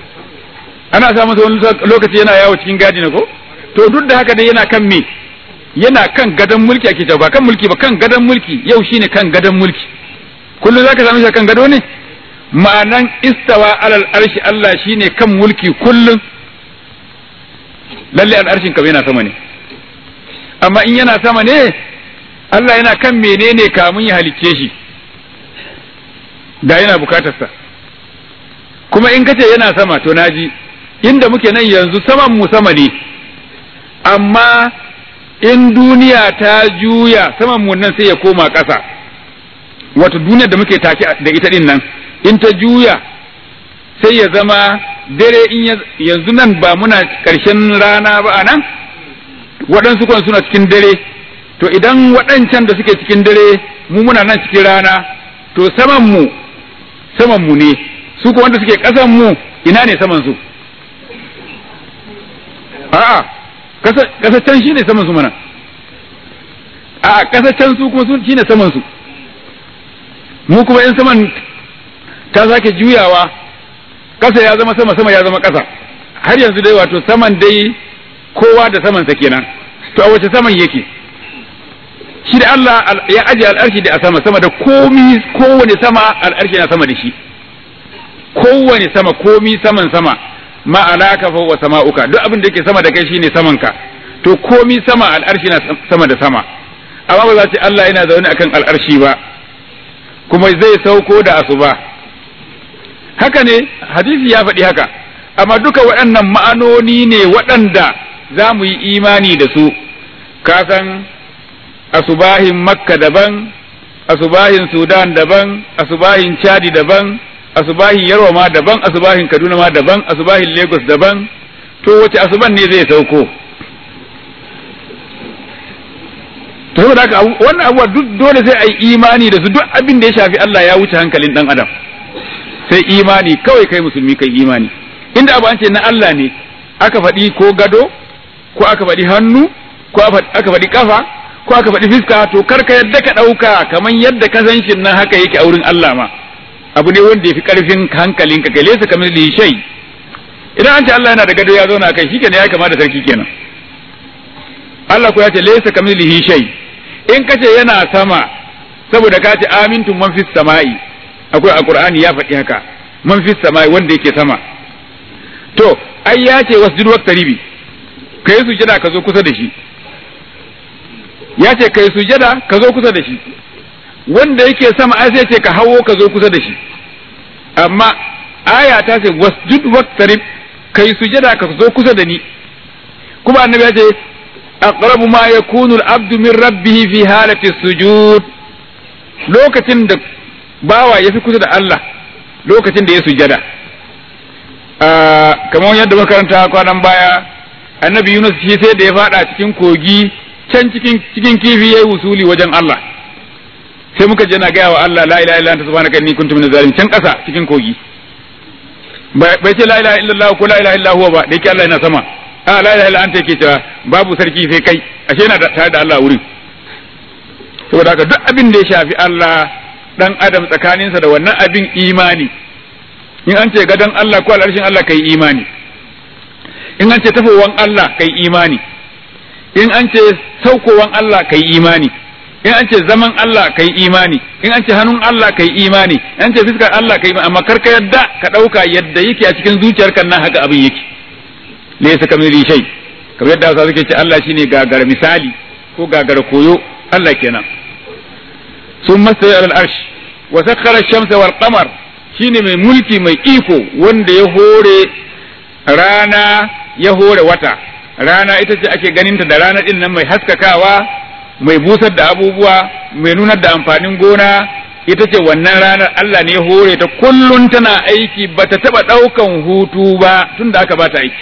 ana samu wani lokaci yana yawo cikin gadi ne ko to duk da haka dai yana kan me yana kan gadon mulki ake cewa ba kan mulki ba kan gadon mulki yau shine kan gadon mulki kullum zaka same shi kan gado ne ma'anan istawa alal arshi Allah shine kan mulki kullum lalle al'arshin kam yana sama ne amma in yana sama ne Allah yana kan menene kamun ya halicce shi da yana bukatarsa kuma in kace yana sama to naji inda muke nan yanzu saman mu sama ne amma in duniya ta juya saman mu nan sai ya koma ƙasa wato duniyar da muke take da ita din nan in ta juya sai ya zama dare in yanzu nan ba muna ƙarshen rana ba a nan waɗansu kwan suna cikin dare to idan waɗancan da suke cikin dare mu muna nan cikin rana to saman mu saman mu ne su ko wanda suke ƙasan mu ina ne saman su a'a ƙasa can shine saman su mana a ƙasa can su kuma su shine saman su mu kuma in saman ta sake juyawa ƙasa ya zama sama sama ya zama ƙasa har yanzu dai wato saman dai kowa da samansa kenan to a wace saman yake shi da Allah ya aje al'arshi da a sama sama da komi kowane sama al'arshi na sama da shi kowane sama komi saman sama ma alaka fa wa sama'uka duk abin da yake sama da kai shine saman ka to komi sama al'arshi na sama da sama amma ba za ce Allah yana zaune akan al'arshi ba kuma zai sauko da asuba haka ne hadisi ya faɗi haka amma duka waɗannan ma'anoni ne waɗanda za mu yi imani da su kasan asubahin makka daban asubahin sudan daban asubahin chadi daban asubahin yarwa ma daban asubahin kaduna ma daban asubahin lagos daban to wace asuban ne zai sauko to saboda haka wannan abuwa duk dole sai a yi imani da su duk abin da ya shafi Allah ya wuce hankalin dan adam sai imani kawai kai musulmi kai imani inda abu an ce na Allah ne aka faɗi ko gado ko aka faɗi hannu ko aka faɗi kafa ko aka faɗi fiska to kar ka yadda ka ɗauka kamar yadda ka san shi nan haka yake a wurin Allah ma abu ne wanda ya fi ƙarfin hankalin ka gale su kamar da shai idan an ce Allah yana da gado ya zauna kai shikenan ya kama da sarki kenan Allah ko ya ce laysa kamilihi shay in kace yana sama saboda ka ce amintum man fis sama'i akwai a Qur'ani ya faɗi haka man fis sama'i wanda yake sama to ai ya ce wasjud waqtaribi kai sujada ka zo kusa da shi ya ce kai sujada ka zo kusa da shi wanda yake sama ai sai ce ka hawo ka zo kusa da shi amma aya ta ce wasjud waqtarib kai sujada ka zo kusa da ni kuma annabi ya ce aqrabu ma yakunu al-abdu min rabbih fi halati sujud lokacin da bawa ya fi kusa da Allah lokacin da ya sujada kamar yadda makaranta kwanan baya annabi Yunus shi sai da ya fada cikin kogi can cikin cikin kifi yayi usuli wajen Allah sai muka je na gaya wa Allah la ilaha illa anta subhanaka inni kuntu minaz zalimin can kasa cikin kogi bai ce la ilaha illallah ko la ilaha illa huwa ba da yake Allah yana sama a la ilaha illa anta yake cewa babu sarki sai kai ashe yana tare da Allah wurin saboda haka duk abin da ya shafi Allah dan adam tsakaninsa da wannan abin imani in an ce gadon Allah ko al'arshin Allah kai imani in an ce tafowan Allah kai imani in an ce saukowan Allah kai imani in an ce zaman Allah kai imani in an ce hannun Allah kai imani in an ce fiskar Allah kai imani amma karka yadda ka ɗauka yadda yake a cikin zuciyarka nan haka abin yake laysa kamili shay kamar yadda Hausa suke ce Allah shine gagara misali ko gagara koyo Allah kenan sun masa alal arsh wa sakhara ash-shamsa wal qamar shine mai mulki mai iko wanda ya hore rana ya hore wata rana ita ce ake ganinta da rana din nan mai haskakawa mai busar da abubuwa mai nunar da amfanin gona ita ce wannan ranar Allah ne ya hore ta kullun tana aiki bata taba daukan hutu ba tunda aka bata aiki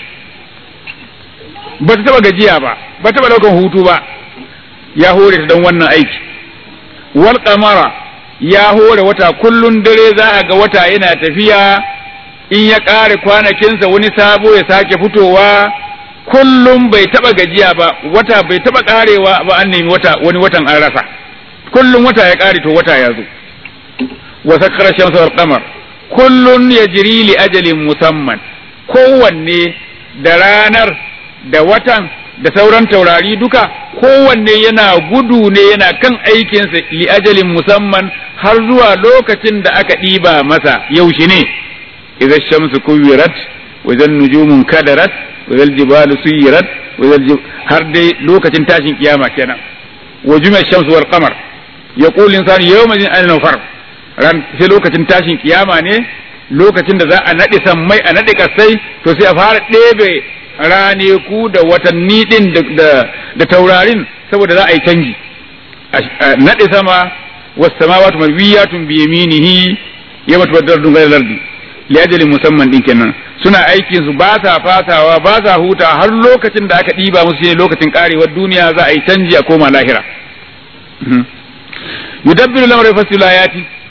bata taba gajiya ba bata taba daukan hutu ba ya hore ta don wannan aiki wal qamara ya hore wata kullun dare za a ga wata yana tafiya in ya ƙare kwanakinsa wani sabo ya sake fitowa kullum bai taba gajiya ba wata bai taba ƙarewa ba an nemi wata wani watan an rasa kullum wata ya ƙare to wata ya zo wa sakkara shamsa wal qamar kullun yajri li ajalin musamman kowanne da ranar da watan da sauran taurari duka kowanne yana gudu ne yana kan aikinsa li ajalin musamman har zuwa lokacin da aka ɗiba masa yaushe ne idza shamsu kuwirat wa idza nujumun kadarat wa idza jibalu suyirat wa idza har dai lokacin tashin kiyama kenan wa jumi'a shamsu wal qamar yaqulu insanu yawma idhin ayna far ran sai lokacin tashin kiyama ne lokacin da za a naɗe sammai a naɗe kasai to sai a fara ɗebe raneku da watanni ɗin da taurarin saboda za a yi canji naɗe sama wasu samawatu mabiyatun bi yaminihi yawma tubaddal dun ghayra lardi li ajalin musamman din kenan suna aikin su ba sa fasawa ba sa huta har lokacin da aka ɗiba musu shine lokacin karewar duniya za a yi canji a koma lahira yudabbiru lamra fasilu ayati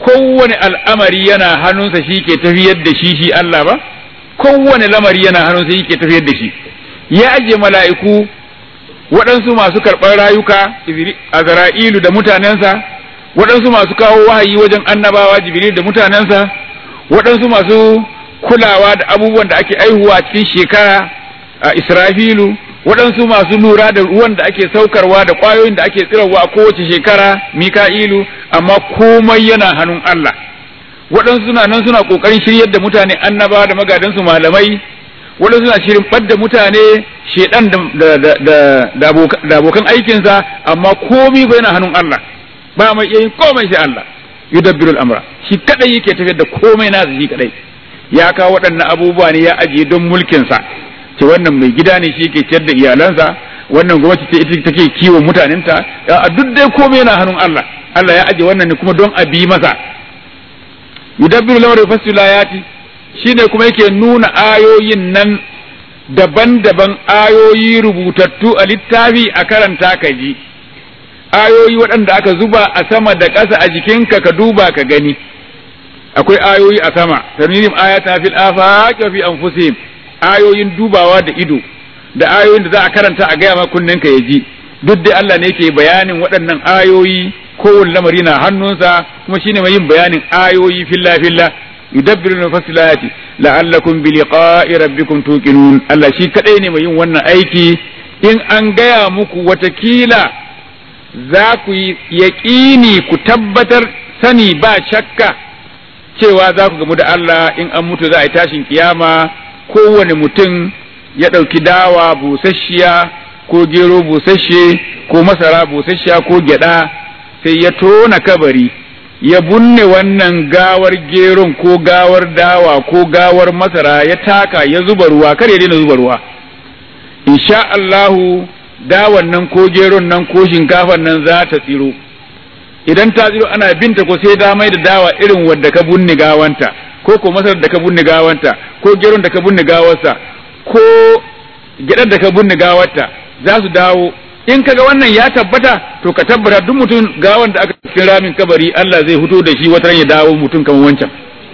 kowane al'amari yana hannunsa shi ke tafiyar da shi shi Allah ba kowane lamari yana hannunsa shi ke tafiyar da shi ya ajiye mala'iku waɗansu masu karɓar rayuka azra'ilu da mutanensa waɗansu masu kawo wahayi wajen annabawa jibril da mutanensa waɗansu masu kulawa da abubuwan da ake aihuwa cikin shekara a israfilu waɗansu masu lura da ruwan da ake saukarwa da ƙwayoyin da ake tsirarwa a kowace shekara mika'ilu amma komai yana hannun Allah waɗansu suna nan suna ƙoƙarin shiryar da mutane annaba da magadansu malamai waɗansu suna shirin ɓadda mutane shedan da abokan aikinsa amma komai ba yana hannun Allah ba mai iya yin komai sai Allah yudabbirul amra shi kadai yake tafiyar da komai nasa shi kadai ya kawo waɗannan abubuwa ne ya ajiye don mulkinsa ce wannan mai gida ne shi ke ciyar da iyalansa wannan gwamnati ce ita take kiwon mutanenta a duk dai komai yana hannun Allah Allah ya aje wannan ne kuma don a bi masa yudabbiru lamar yufassilu ayati shine kuma yake nuna ayoyin nan daban-daban ayoyi rubutattu a littafi a karanta ka ji ayoyi waɗanda aka zuba a sama da ƙasa a jikinka ka duba ka gani akwai ayoyi a sama tarminim ayata fil afaq wa fi anfusihim ayoyin dubawa da ido da ayoyin da za a karanta a gaya kunnen ka ya ji duk da Allah ne yake bayanin waɗannan ayoyi kowane lamari na hannunsa kuma shine mai yin bayanin ayoyi filla filla yudabbiru al-fasilati la'allakum bi liqa'i rabbikum tuqinun Allah shi kadai ne mai yin wannan aiki in an gaya muku watakila za ku yi yaƙini ku tabbatar sani ba shakka cewa za ku gamu da Allah in an mutu za a yi tashin kiyama kowane mutum ya ɗauki dawa busasshiya ko gero busasshe ko masara busasshiya ko gyaɗa sai ya tona kabari ya bunne wannan gawar geron ko gawar dawa ko gawar masara ya taka ya zuba ruwa kar ya daina zuba ruwa insha Allahu dawan nan ko geron nan ko shinkafan nan za ta tsiro idan ta tsiro ana binta ko sai da mai da dawa irin wadda ka bunne gawanta ko ko masarar da ka bunne gawanta ko geron da ka bunne gawarsa ko gyadar da ka bunne gawarta za su dawo in kaga wannan ya tabbata to ka tabbata duk mutum gawan da aka cikin ramin kabari Allah zai fito da shi wata ya dawo mutum kamar wancan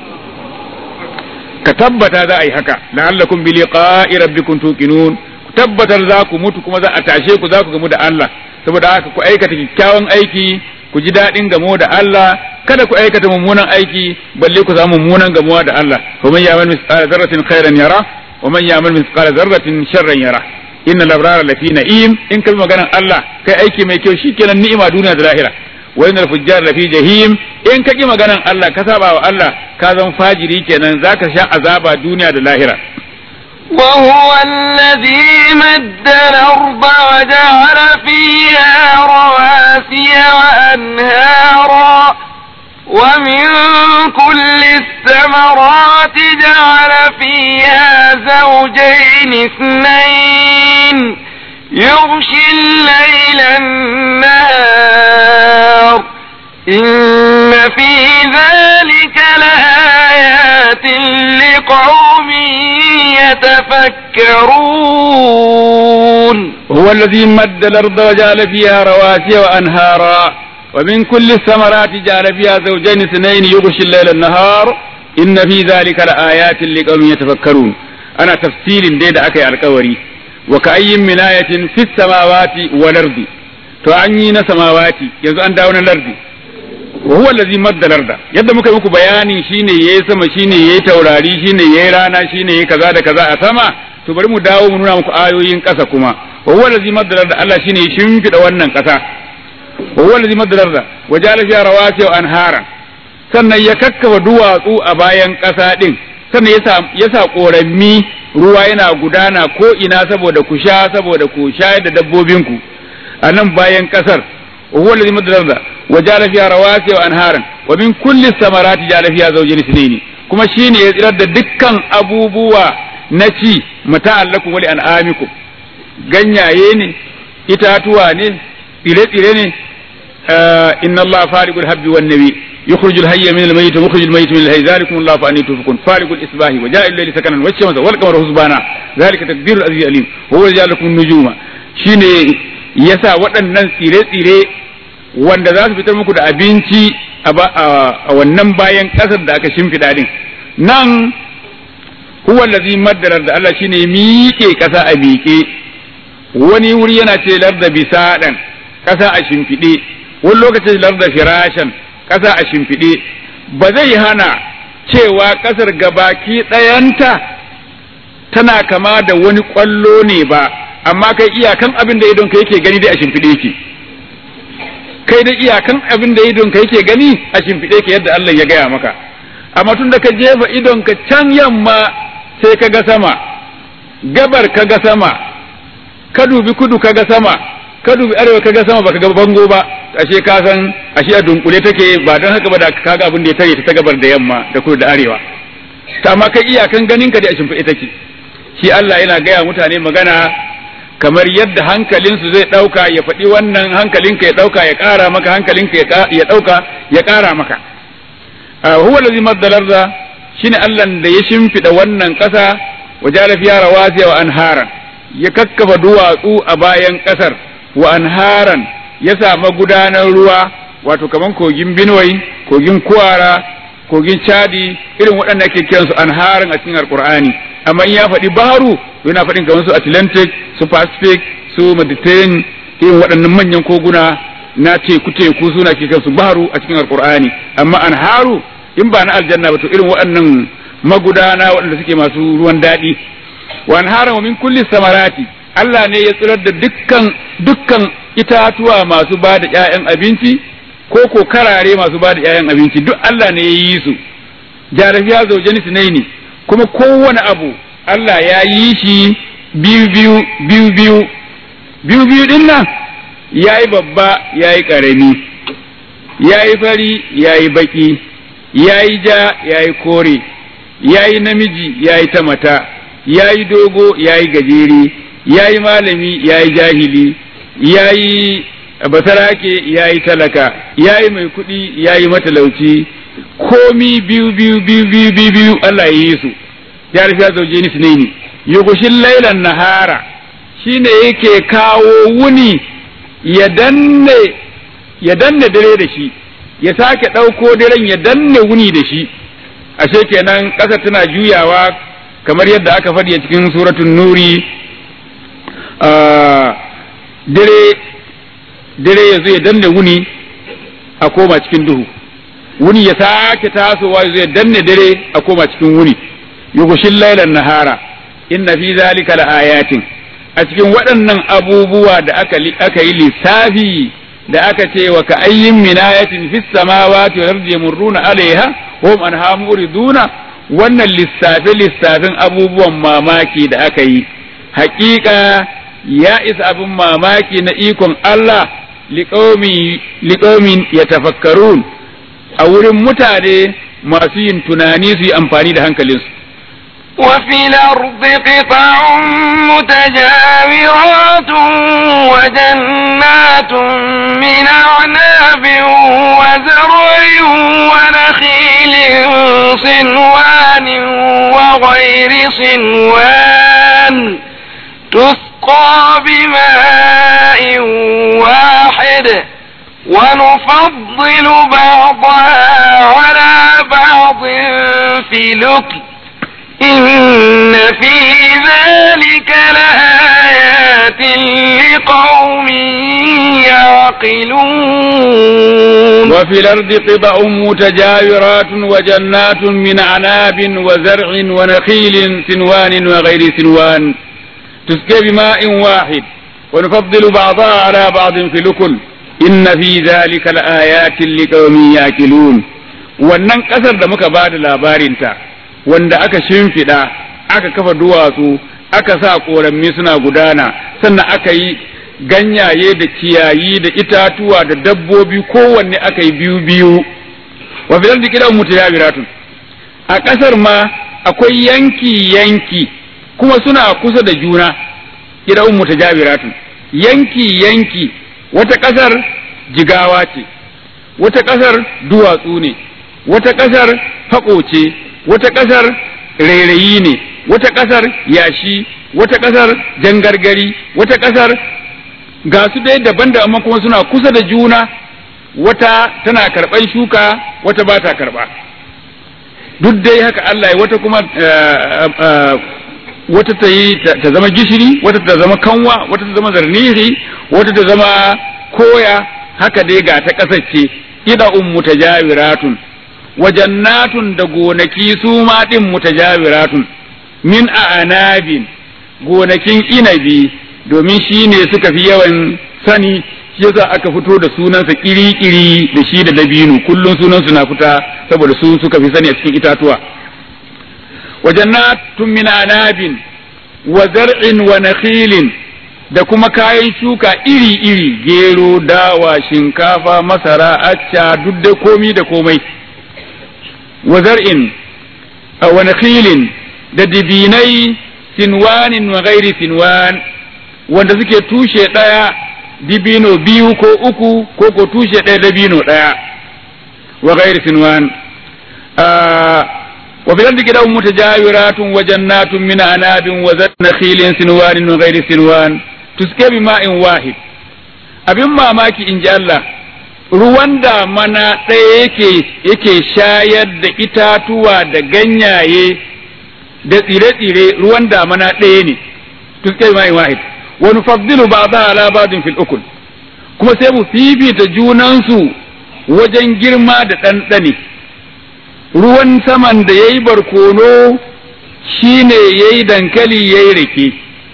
ka tabbata za a yi haka la'allakum bi liqa'i rabbikum tuqinun ku tabbatar za ku mutu kuma za a tashe ku za ku gamu da Allah saboda haka ku aikata kyakkyawan aiki ku ji daɗin gamo da Allah kada ku aikata mummunan aiki balle ku samu mummunan gamuwa da Allah wa man ya'mal mithqala dharratin khairan yara wa man ya'mal mithqala dharratin sharran yara inna labrara lafi na'im in kalma maganan Allah kai aiki mai kyau shikenan ni'ima duniya da lahira wa innal fujjar lafi jahim in ka ki maganan Allah ka saba wa Allah ka zan fajiri kenan zaka sha azaba duniya da lahira وهو الذي مد الأرض وجعل فيها رواسي وأنهارا ومن كل الثمرات جعل فيها زوجين اثنين يغشي الليل النهار إن في ذلك لآيات لقوم يتفكرون هو الذي مد الأرض وجعل فيها رواسي وأنهارا ومن كل الثمرات جعل فيها زوجين اثنين يغشي الليل النهار إن في ذلك لآيات لقوم يتفكرون أنا تفسير ديد أكي الكوري وكأي من آية في السماوات والأرض to an yi na samawati yanzu an dawo na lardi wa huwa allazi madda larda yadda muka muku bayani shine yayi sama shine yayi taurari shine yayi rana shine yayi kaza da kaza a sama to bari mu dawo mu nuna muku ayoyin kasa kuma wa huwa allazi madda larda Allah shine ya shimfida wannan kasa wa huwa allazi madda larda wa ja'ala fiha rawasi wa anhara sannan ya kakkafa duwatsu a bayan kasa din sannan ya sa ya sa korami ruwa yana gudana ko ina saboda ku sha saboda ku shayar da dabbobinku a nan bayan kasar wa huwa allazi madda larda wa ja'ala fiha rawasi wa anharan wa min kulli samarati ja'ala fiha zawjayn ithnayn kuma shine ya tsirar da dukkan abubuwa na ci mata'allakum wa li an'amikum ganyaye ne itatuwa ne tsire-tsire ne inna Allah fariqul habbi wan nabi يخرج الحي من الميت ومخرج الميت من الحي ذلكم الله فأني تؤفكون فارق الإصباح وجاء الليل سكنا والشمس والقمر حسبانا ذلك تقدير العزيز العليم هو الذي جعل لكم النجوم shine yasa waɗannan tsire-tsire wanda za su fitar muku da abinci a wannan bayan ƙasar da aka shimfiɗa din nan huwa allazi maddarar da Allah shine miƙe ƙasa a miƙe wani wuri yana ce larda bisaɗan ƙasa a shimfiɗe wani lokacin larda firashan ƙasa a shimfiɗe ba zai hana cewa ƙasar gabaki ɗayanta tana kama da wani ƙwallo ne ba amma kai iyakan abin da idon ka yake gani dai a shimfiɗe ki kai dai iyakan abin da idon ka yake gani a shimfiɗe ki yadda Allah ya gaya maka amma tun da ka jefa idon ka can yamma sai ka ga sama gabar ka ga sama ka dubi kudu ka ga sama ka dubi arewa ka ga sama baka ga bango ba ashe ka san ashe a dunkule take ba don haka ba da ka ga abin da ya tare ta gabar da yamma da kudu da arewa ta amma kai iyakan ganin ka da a shimfiɗe take shi Allah yana gaya mutane magana kamar yadda hankalinsu zai ɗauka ya faɗi wannan hankalinka ya ɗauka ya ƙara maka hankalinka ya ɗauka ya ƙara maka huwa lazi maddalarda shine Allah da ya shimfiɗa wannan ƙasa wa jala fiya rawasiya wa anharan ya kakkafa duwatsu a bayan ƙasar wa anharan ya sa magudanar ruwa wato kaman kogin Benue kogin Kuwara kogin Chadi irin waɗanda ake kiransu anharan a cikin Alƙur'ani amma in ya faɗi baharu yana faɗin kamar su Atlantic su Pacific su Mediterranean irin waɗannan manyan koguna na teku teku suna ke kansu baharu a cikin Alƙur'ani amma anharu in ba na aljanna ba to irin waɗannan magudana waɗanda suke masu ruwan daɗi wa anharan wa min kulli samarati Allah ne ya tsirar da dukkan dukkan itatuwa masu ba da ƴaƴan abinci ko ko karare masu ba da ƴaƴan abinci duk Allah ne ya yi su jarafiya zaujani sunaini kuma kowane abu Allah ya yi shi biyu biyu biyu biyu biyu biyu din nan ya yi babba ya yi ƙarami ya yi fari ya yi baki ya yi ja ya yi kore ya yi namiji ya yi ta mata ya yi dogo ya yi gajere ya yi malami ya yi jahili ya yi basarake ya yi talaka ya yi mai kuɗi ya yi matalauci komi biyu biyu biyu biyu biyu biyu Allah ya yi su ya rufi ya zauje ni sunaini yugushin lailan nahara shine yake kawo wuni ya danne ya danne dare da shi ya sake ɗauko daren ya danne wuni da shi ashe kenan ƙasa tana juyawa kamar yadda aka faɗi a cikin suratun nuri dare dare ya zo ya danne wuni a koma cikin duhu wuni ya sake tasowa ya zo ya danne dare a koma cikin wuni yugushin lailan nahara inna fi zalika laayatin a cikin waɗannan abubuwa da aka aka yi lissafi da aka ce wa ka ayyin minayatin fis samawati wal ardi yamurruna alaiha wa hum anha muriduna wannan lissafe lissafin abubuwan mamaki da aka yi haƙiƙa ya isa abin mamaki na ikon Allah liƙaumin ya tafakkarun a wurin mutane masu yin tunani su yi amfani da hankalinsu. وفي الأرض قطع متجاورات وجنات من أعناب وزرع ونخيل صنوان وغير صنوان تسقى بماء واحد ونفضل بعضها على بعض في لكل إن في ذلك لآيات لقوم يعقلون وفي الأرض قطع متجاورات وجنات من عناب وزرع ونخيل سنوان وغير سنوان تسقى بماء واحد ونفضل بعضها على بعض في الأكل إن في ذلك لآيات لقوم يعقلون wannan ƙasar da muka ba da labarinta wanda aka shimfiɗa aka kafa duwatsu aka sa ƙorammi suna gudana sannan aka yi ganyaye da ciyayi da itatuwa da dabbobi kowanne aka yi biyu biyu wa filar da kiran mutayabiratun a ƙasar ma akwai yanki yanki kuma suna kusa da juna kiran mutajabiratun yanki yanki wata ƙasar jigawa ce wata ƙasar duwatsu ne wata ƙasar haƙo ce wata ƙasar rairayi ne wata ƙasar yashi wata ƙasar jangargari wata ƙasar ga su dai daban da amma kuma suna kusa da juna wata tana karɓan shuka wata ba ta karɓa duk dai haka Allah ya wata kuma wata ta yi ta zama gishiri wata ta zama kanwa wata ta zama zarniri wata ta zama koya haka dai ga ta kasance ida um mutajawiratun wa jannatun da gonaki su ma din mutajawiratun min a'anabin gonakin inabi domin shi ne suka fi yawan sani shi yasa aka fito da sunansa kiri-kiri da shi da dabino kullum sunansu na fita saboda su suka fi sani a cikin itatuwa wa jannatun min anabin wa zar'in wa nakhilin da kuma kayan shuka iri-iri gero dawa shinkafa masara acca duk da komi da komai wa zar'in wa nakhilin da dibinai sinwanin wa gairi sinwan wanda suke tushe ɗaya dibino biyu ko uku ko ko tushe ɗaya dabino ɗaya wa gairi sinwan wa fil ardi kitabun mutajawiratun wa jannatun min anabin wa nakhilin sinwanin wa gairi sinwan tuske bi ma'in wahid abin mamaki in ji Allah ruwan da mana ɗaya yake yake shayar da itatuwa da ganyaye da tsire-tsire ruwan damana ɗaya ne tuske mai wahid wa nufaddilu ba'dha ala ba'din fil ukul kuma sai mu fifita junansu wajen girma da ɗanɗane ruwan saman da yayi barkono shine yayi dankali yayi rake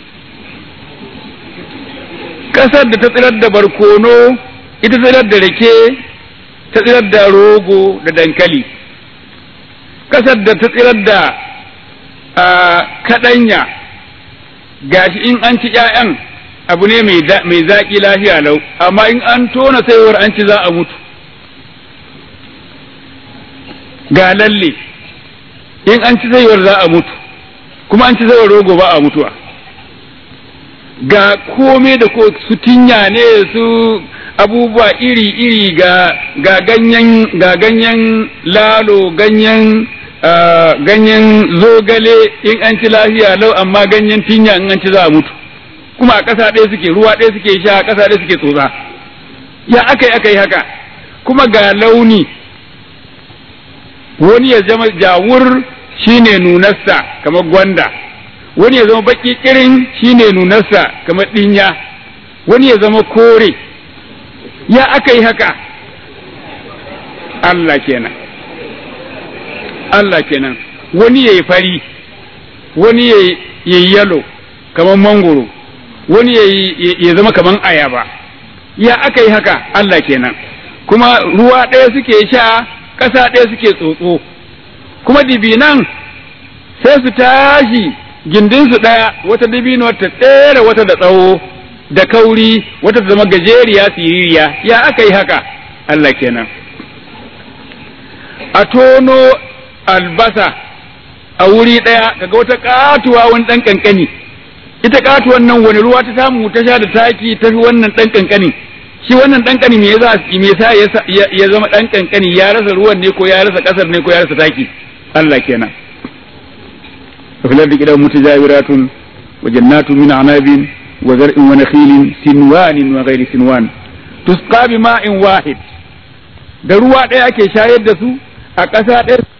ƙasar da ta tsirar da barkono ita tsirar da rake ta tsirar da rogo da dankali ƙasar da ta tsirar da a kaɗanya gashi in an ci ‘ya'yan abu ne mai zaƙi lafiya lau amma in an tona saiwar an ci za a mutu ga lalle in an ci saiwar za a mutu kuma an ci saiwar rogo ba a mutuwa ga kome da ko su tinya ne su abubuwa iri-iri ga ga ganyen ga ganyen lalo ganyen Uh, ganyen zogale in an ci lafiya lau amma ganyen tinya in an ci za a mutu kuma a ƙasa ɗaya suke ruwa ɗaya suke sha a ƙasa ɗaya suke tsotsa ya aka yi aka yi haka kuma ga launi wani ya zama jawur shine nunarsa kamar gwanda wani ya zama baki kirin shine nunarsa kamar ɗinya wani ya zama kore ya aka yi haka Allah kenan Allah kenan wani ya yi fari wani ya yi yalo kamar mangoro wani ya zama kamar ayaba ya aka yi haka Allah kenan kuma ruwa ɗaya suke sha ƙasa ɗaya suke tsotso kuma dibinan sai su tashi gindinsu ɗaya wata dibino ta tsere wata da tsawo da kauri wata ta zama gajeriya siririya ya aka yi haka Allah kenan a tono albasa a wuri ɗaya kaga wata katuwa wani ɗan ƙanƙani ita katuwan nan wani ruwa ta samu ta sha da taki ta fi wannan ɗan ƙanƙani shi wannan ɗan ƙani me yasa me yasa ya zama ɗan ƙanƙani ya rasa ruwan ne ko ya rasa ƙasar ne ko ya rasa taki Allah kenan filar da gidan mutajawiratun wa jannatun min anabin wa zar'in wa nakhilin sinwanin wa ghairi sinwan tusqa bi ma'in wahid da ruwa ɗaya ake shayar da su a ƙasa ɗaya